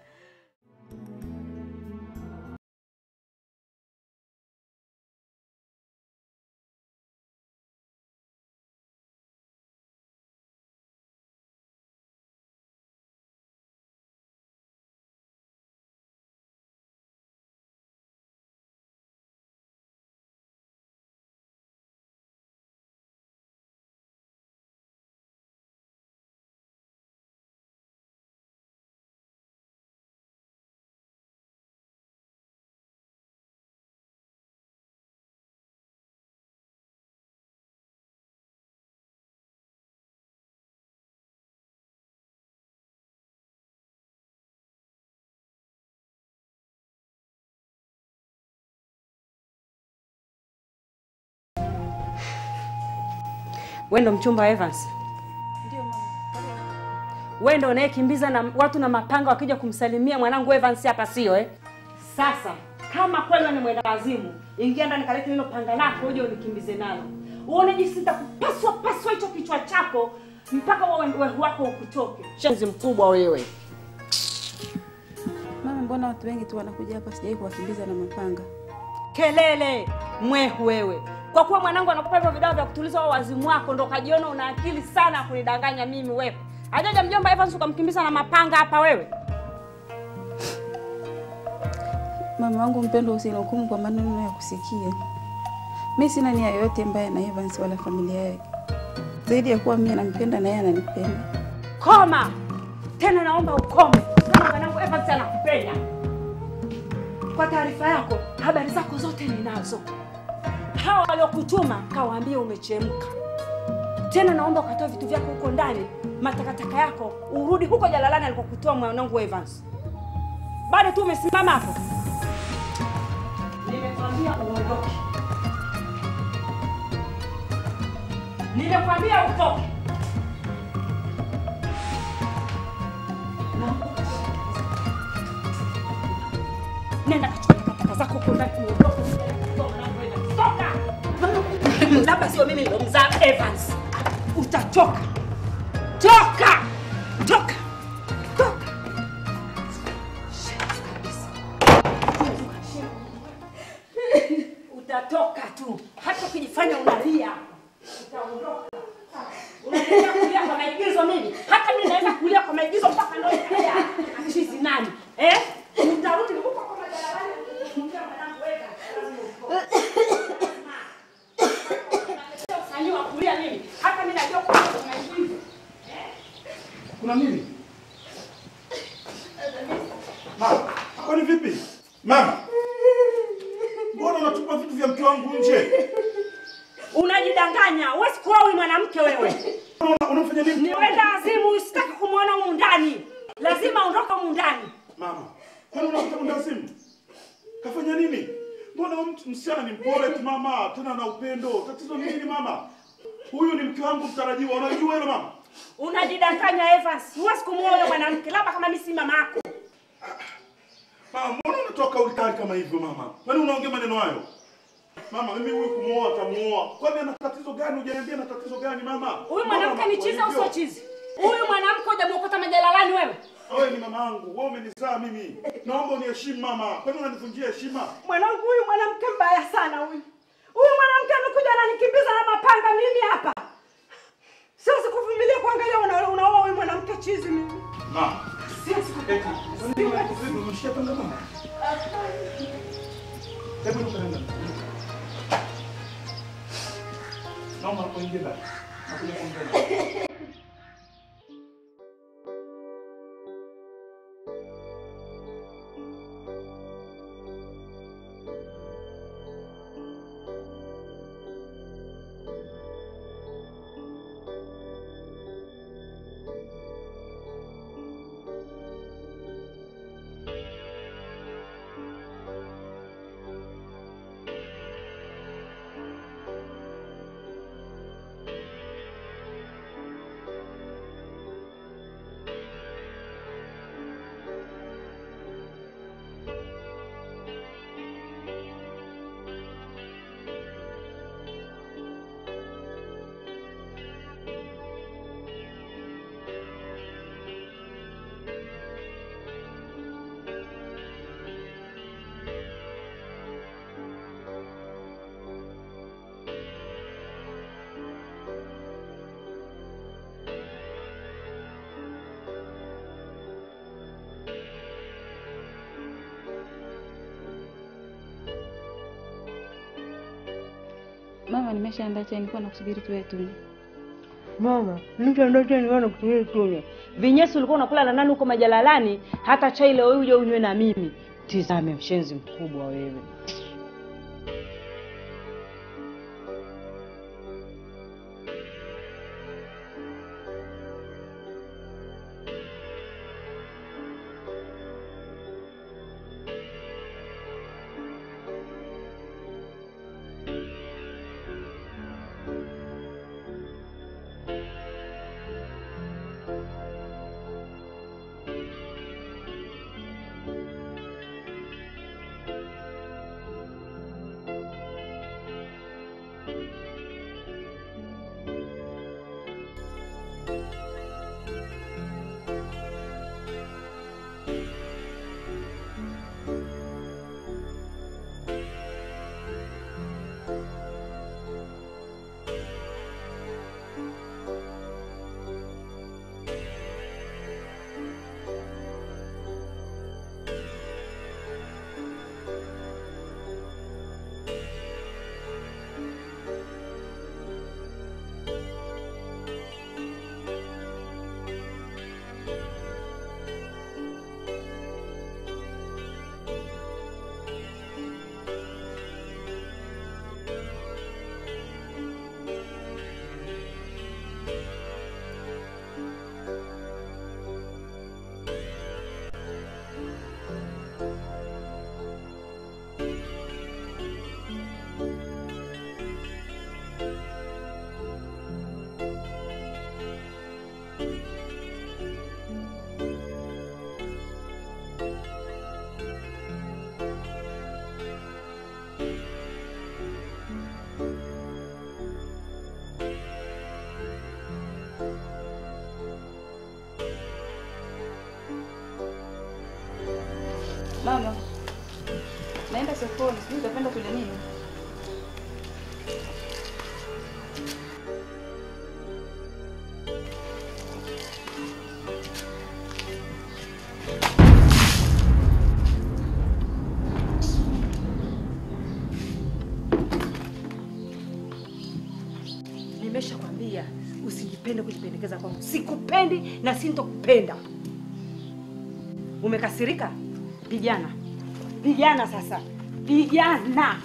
Wewe ndo mchumba wa Evans? Wewe ndo unayekimbiza na watu na mapanga wakija kumsalimia mwanangu Evans hapa, sio eh? Sasa kama kweli wewe ni mwenda wazimu, ingia ndani kalete hilo panga lako uje unikimbize nalo, uone jinsi nitakupaswa paswa hicho kichwa chako mpaka wewe wewe wako ukutoke. Shenzi mkubwa wewe. Mama, mbona watu wengi tu wanakuja hapa, sijawahi kuwakimbiza na mapanga. Kelele mwehu wewe. Kwa kuwa mwanangu anakupa hivyo vidawa vya kutuliza wao wazimu wako, ndo kajiona una akili sana ya kunidanganya mimi wewe. Hajaja mjomba Evans ukamkimbiza na mapanga hapa wewe. Mama wangu mpendwa, usinihukumu kwa maneno ya kusikia. Mi sina nia yoyote mbaya na Evans wala familia yake, zaidi ya kuwa mimi nampenda na yeye ananipenda. Koma tena, naomba ukome. Sema mwanangu Evans anakupenda. Kwa taarifa yako, habari zako zote ninazo. Hawa waliokutuma kawaambie umechemka. Tena naomba ukatoe vitu vyako huko ndani, matakataka yako, urudi huko jalalani alikokutoa mwanangu Evans. Bado tu umesimama hapo. Nimekwambia uondoke. Nimekwambia utoke. Nenda kachukua takataka zako huko ndani uondoke. Toka. Labda sio mimi ndo mzaa Evans. Utachoka. Toka. Toka. Toka. Utatoka tu. Hata ukijifanya unalia. Utaondoka. Unaendelea kulia kwa maigizo mimi. Hata mimi naweza kulia kwa maigizo mpaka leo ikaja. Achizi nani? Eh? Utarudi huko kwa majalalani. kumwambia mwanangu weka. Usanii wa kulia mimi. Hata mimi najua kulia kwa maigizo. Kuna nini? Mama, hapa ni vipi? Mama, mbona unatupa vitu vya mke wangu nje? Unajidanganya. Huwezi kuwa huyu mwanamke wewe. Unafanya nini? Ni wenda azimu, usitaki kumwona humu ndani. Lazima ondoka humu ndani. Mama, kwani unakuta mwendazimu? Kafanya nini? Mbona huyu mtu- msichana ni mpole tu mama, tena na upendo. Tatizo ni nini mama? Huyu ni mke wangu mtarajiwa, unajua hilo mama? Unajidanganya Evans. Huwezi kumuoa yule mwanamke labda kama mimi si mama yako. Mama, mbona unatoa kauli kali kama hivyo mama? Kwani unaongea maneno hayo? Mama, mimi huyu kumuoa atamuoa. Kwani ana tatizo gani? Hujaniambia ana tatizo gani mama? Huyu Mbona mwanamke ni unakuwa chizi au hivyo? sio chizi? Huyu mwanamke hujamwokota majalalani wewe. Wewe ni mama yangu, wewe umenizaa mimi. Naomba uniheshimu mama. Kwani unanivunjia heshima? Mwanangu huyu mwanamke mbaya sana huyu. Huyu mwanamke amekuja ananikimbiza na mapanga mimi hapa. Siwezi kuvumilia kuangalia una- unaoa huyu mwanamke chizi mimi. Mama. Eti, kwa nini wewe umeshika panga mama? Hebu nipeleke. Naomba kuingia ndani. Nakuja kuongea. Mama, nimeshaandaa chai, nilikuwa nakusubiri tuwe tunywe. Mama, mtu ndoto niona kutumia tunywe. Vinyesi ulikuwa unakula na nani huko majalalani? Hata chai leo hii uje unywe na mimi. Tizame mshenzi mkubwa wewe. Mama, naenda sokoni, sijui utapenda tule nini? Nimeshakwambia usijipende kujipendekeza kwangu. Sikupendi na sintokupenda. Umekasirika? Pigana, pigana sasa, pigana.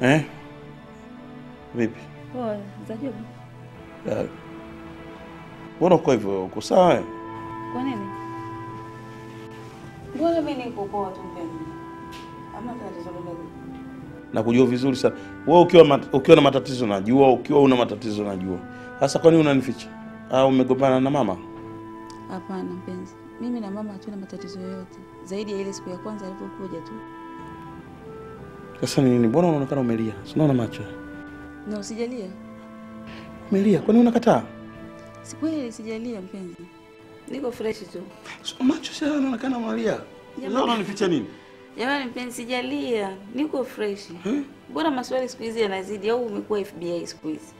Eh? Vipi? Poa, za job. Ya. Mbona uko hivyo? Uko sawa? eh? Kwa nini? Mbona mimi niko poa tu mpenzi? Hamna tatizo lolote. Nakujua vizuri sana. Wewe ukiwa mat, ukiwa na matatizo najua, ukiwa una matatizo najua. Sasa kwa nini unanificha? Au umegombana na mama? Hapana mpenzi, mimi na mama hatuna matatizo yoyote zaidi ya ile siku ya kwanza alipokuja tu. Sasa ni nini? Mbona unaonekana umelia? Sinaona macho. Na usijalia, Umelia. Kwa nini unakataa? si kweli sijalia mpenzi, niko fresh tu. So, macho sasa yanaonekana umelia. Sasa unanificha nini? Jamani mpenzi, sijalia, niko fresh. Mbona maswali siku hizi yanazidi au umekuwa FBI siku hizi?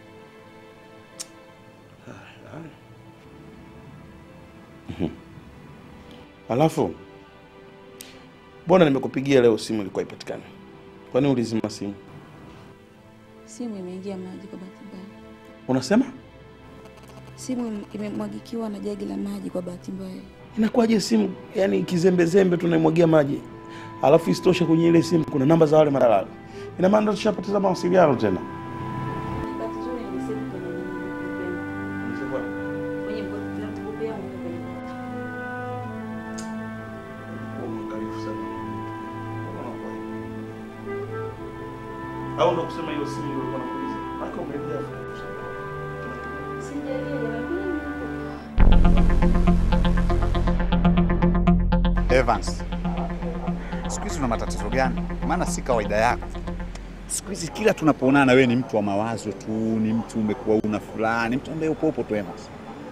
Mhm. Alafu mbona nimekupigia leo simu ilikuwa ipatikane? Kwa nini ulizima simu? Simu imeingia maji kwa bahati mbaya. Unasema Simu im- imemwagikiwa na jagi la maji kwa bahati mbaya. inakuwaje simu yani kizembezembe tunaimwagia maji, alafu isitoshe kwenye ile simu kuna namba za wale madalali. Ina maana tushapoteza mawasiliano tena. Bahati nzuri ni simu kwenye kwenye laptop yangu kwenye Au ndo kusema hiyo simu ndio ilikuwa nakuuliza? Haka umelia. Evans, siku hizi una matatizo gani? Maana si kawaida yako. Siku hizi kila tunapoonana wewe ni mtu wa mawazo tu, ni mtu umekuwa una furaha, ni mtu ambaye upo upo tu Evans.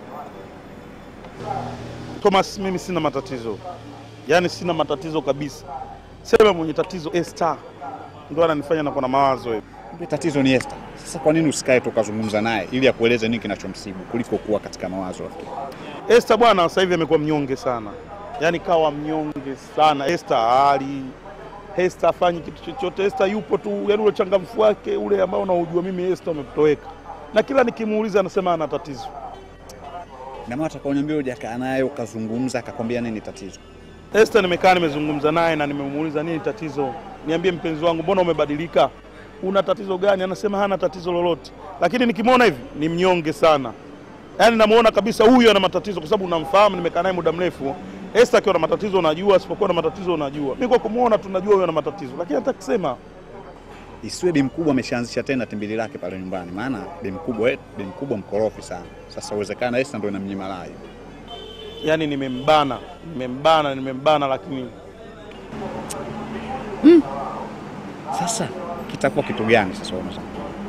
Thomas, mimi sina matatizo, yaani sina matatizo kabisa. Sema mwenye tatizo Esther ndo ananifanya nakuwa na mawazo hivi. Ndio tatizo ni Esther. Sasa kwa nini usikae tu ukazungumza naye ili akueleze nini kinachomsibu kuliko kuwa katika mawazo rafiki? Esther bwana sasa hivi amekuwa mnyonge sana, yaani kawa mnyonge sana. Esther hali Esther afanyi kitu chochote. Esther yupo tu, yaani ule uchangamfu wake ule ambao unaujua mimi Esther umetoweka, na kila nikimuuliza anasema ana tatizo. Na maana utakaoniambia hujakaa naye ukazungumza akakwambia nini tatizo? Esther nimekaa nimezungumza naye na nimemuuliza nini tatizo, niambie mpenzi wangu, mbona umebadilika? Una tatizo gani? Anasema hana tatizo lolote, lakini nikimwona hivi ni mnyonge sana, yaani namuona kabisa huyu ana matatizo, kwa sababu unamfahamu, nimekaa naye muda mrefu. Esther akiwa na matatizo unajua, asipokuwa na matatizo unajua. Mimi kwa kumuona tunajua huyu ana matatizo, lakini hata kusema Isiwe bi mkubwa ameshaanzisha tena timbili lake pale nyumbani, maana bi mkubwa bi mkubwa mkorofi sana. Sasa uwezekana Esther ndio inamnyima raha hiyo. yani nimembana, nimembana, nimembana, lakini Sasa kitakuwa kitu gani sasa unasema?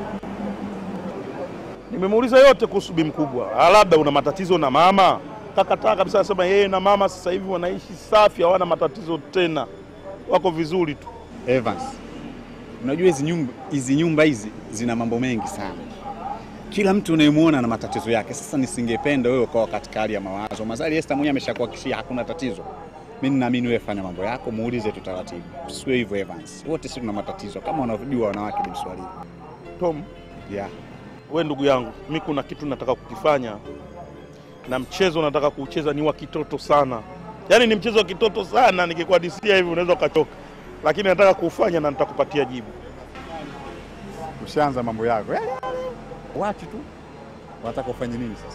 nimemuuliza yote kuhusu bi mkubwa. Ah, labda una matatizo na mama? Kakataa kabisa, anasema yeye na mama sasa hivi wanaishi safi, hawana matatizo tena, wako vizuri tu. Evans, unajua hizi nyumba hizi nyumba hizi zina mambo mengi sana. Kila mtu unayemwona na matatizo yake. Sasa nisingependa wewe ukawa katika hali ya mawazo. Mazali Esther mwenyewe ameshakuhakikishia hakuna tatizo. Mimi ninaamini wewe fanya mambo yako, muulize tu taratibu. Usiwe hivyo Evans. Wote sisi tuna matatizo kama unavyojua wanawake ni Mswahili. Tom, Yeah. we ndugu yangu, mi kuna kitu nataka kukifanya na mchezo nataka kuucheza ni wa kitoto sana, yaani ni mchezo wa kitoto sana. Nikikuhadisia hivi unaweza ukachoka, lakini nataka kuufanya na nitakupatia jibu. Ushaanza mambo yako. Yale yale. Wachi tu. Wataka ufanye nini sasa?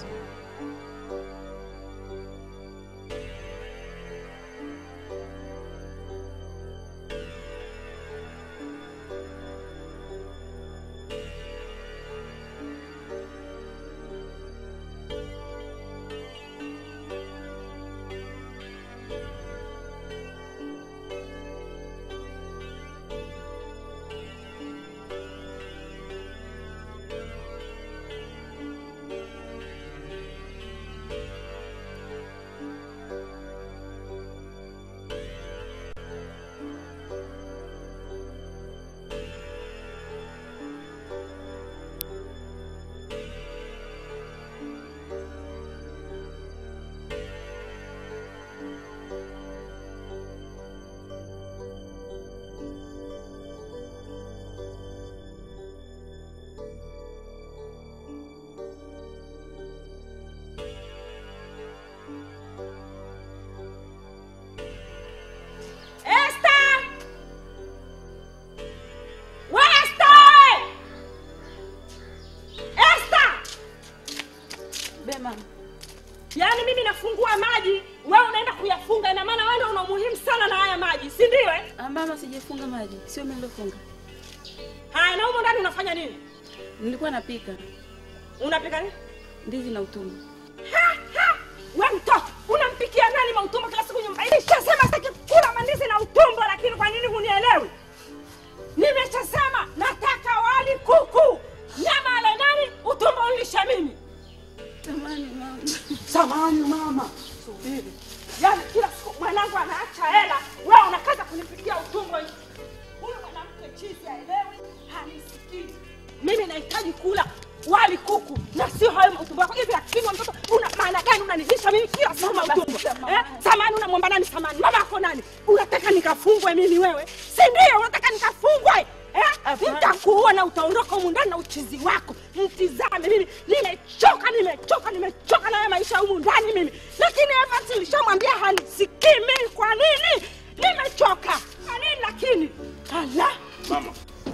Yaani mimi nafungua maji, wewe unaenda kuyafunga, ina maana wewe ndio una umuhimu sana na haya maji, si ndio? Eh? Ah, mama, sijafunga maji, sio mimi nilofunga. Haya, na humo ndani unafanya nini? Nilikuwa napika Unapika nini? ndizi na utumbo. We mtoto, unampikia nani mautumbo kila siku nyumba hii? Nishasema sitaki kula mandizi na utumbo, lakini kwa nini hunielewi? Nimeshasema nataka wali kuku, nyama ale nani, utumbo ulisha mimi. Samani mama. Samani mama, subiri. Yaani kila siku mwanangu anaacha hela, wewe unakaza kunipikia utumbo. Huyu mwanamke chizi haelewi, hanisikii. Mimi nahitaji kula wali kuku na sio hayo mautumbo yako. Hivi akini mtoto, una maana gani unanilisha mimi kila siku mautumbo? Eh? Samani unamwomba nani samani? Mama yako nani? Unataka nikafungwe mimi wewe? Si ndio? Unataka nikafungwe? Eh? Nitakuua na utaondoka humu ndani na uchizi wako. Mtizame mimi nimechoka, nimechoka, nimechoka na haya maisha humu ndani mimi. Lakini Evans nilishamwambia hanisikii mimi. Kwa nini? Nimechoka. Kwa nini lakini? Allah. Mama.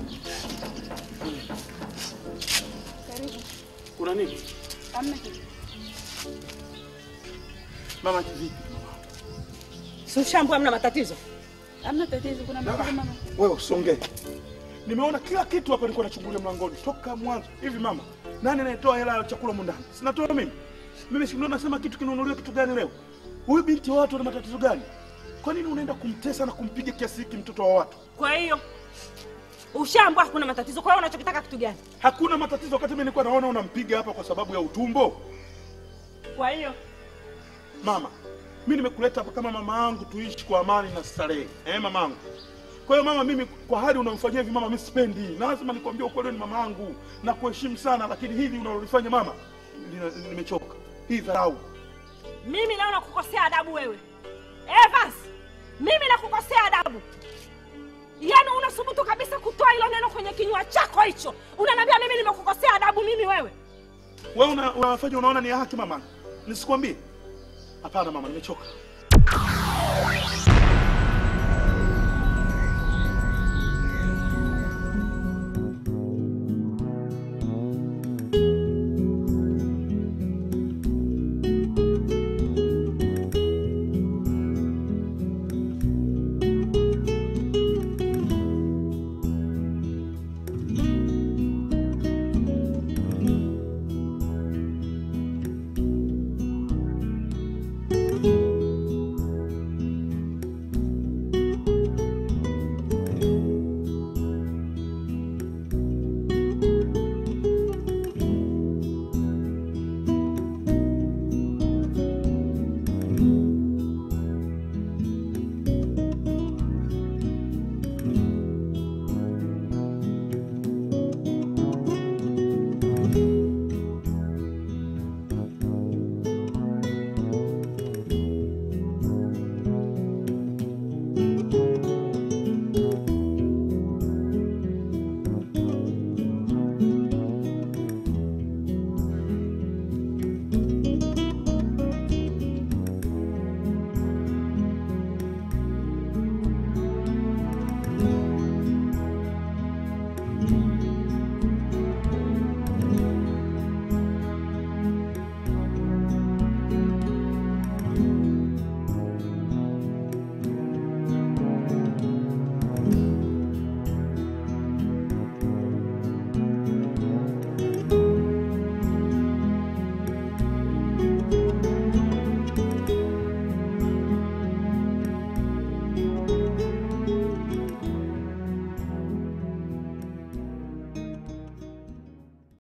Kuna nini? Hamna kitu. Mama vipi? Si ushambua mna matatizo? Hamna tatizo, kuna matatizo mama. Wewe usongee. Nimeona kila kitu hapa nilikuwa nachungulia mlangoni toka mwanzo. Hivi mama, nani anayetoa hela ya chakula humu ndani? Sinatoa mimi. Mimi si ndio nasema kitu kinunuliwa kitu gani leo? Huyu binti wa watu ana matatizo gani? Kwa nini unaenda kumtesa na kumpiga kiasi hiki mtoto wa watu? Kwa hiyo ushambua hakuna matatizo. Kwa hiyo unachokitaka kitu gani? Hakuna matatizo wakati mimi nilikuwa naona unampiga hapa kwa sababu ya utumbo. Kwa hiyo Mama, mimi nimekuleta hapa kama mama yangu tuishi kwa amani na starehe. Eh, mama yangu. Kwa hiyo mama, mimi kwa hali unamfanyia hivi mama, mimi sipendi. Na lazima nikwambie ukweli, ni mama yangu na kuheshimu sana, lakini hili unalolifanya mama, lina- nimechoka. Hii dharau. mimi naona kukosea adabu wewe. Evans, mimi nakukosea adabu. Yaani unasubutu kabisa kutoa hilo neno kwenye kinywa chako hicho. Unaniambia mimi nimekukosea adabu mimi wewe? Wewe una, unafanya unaona ni haki mama? Nisikwambie? Hapana mama, nimechoka.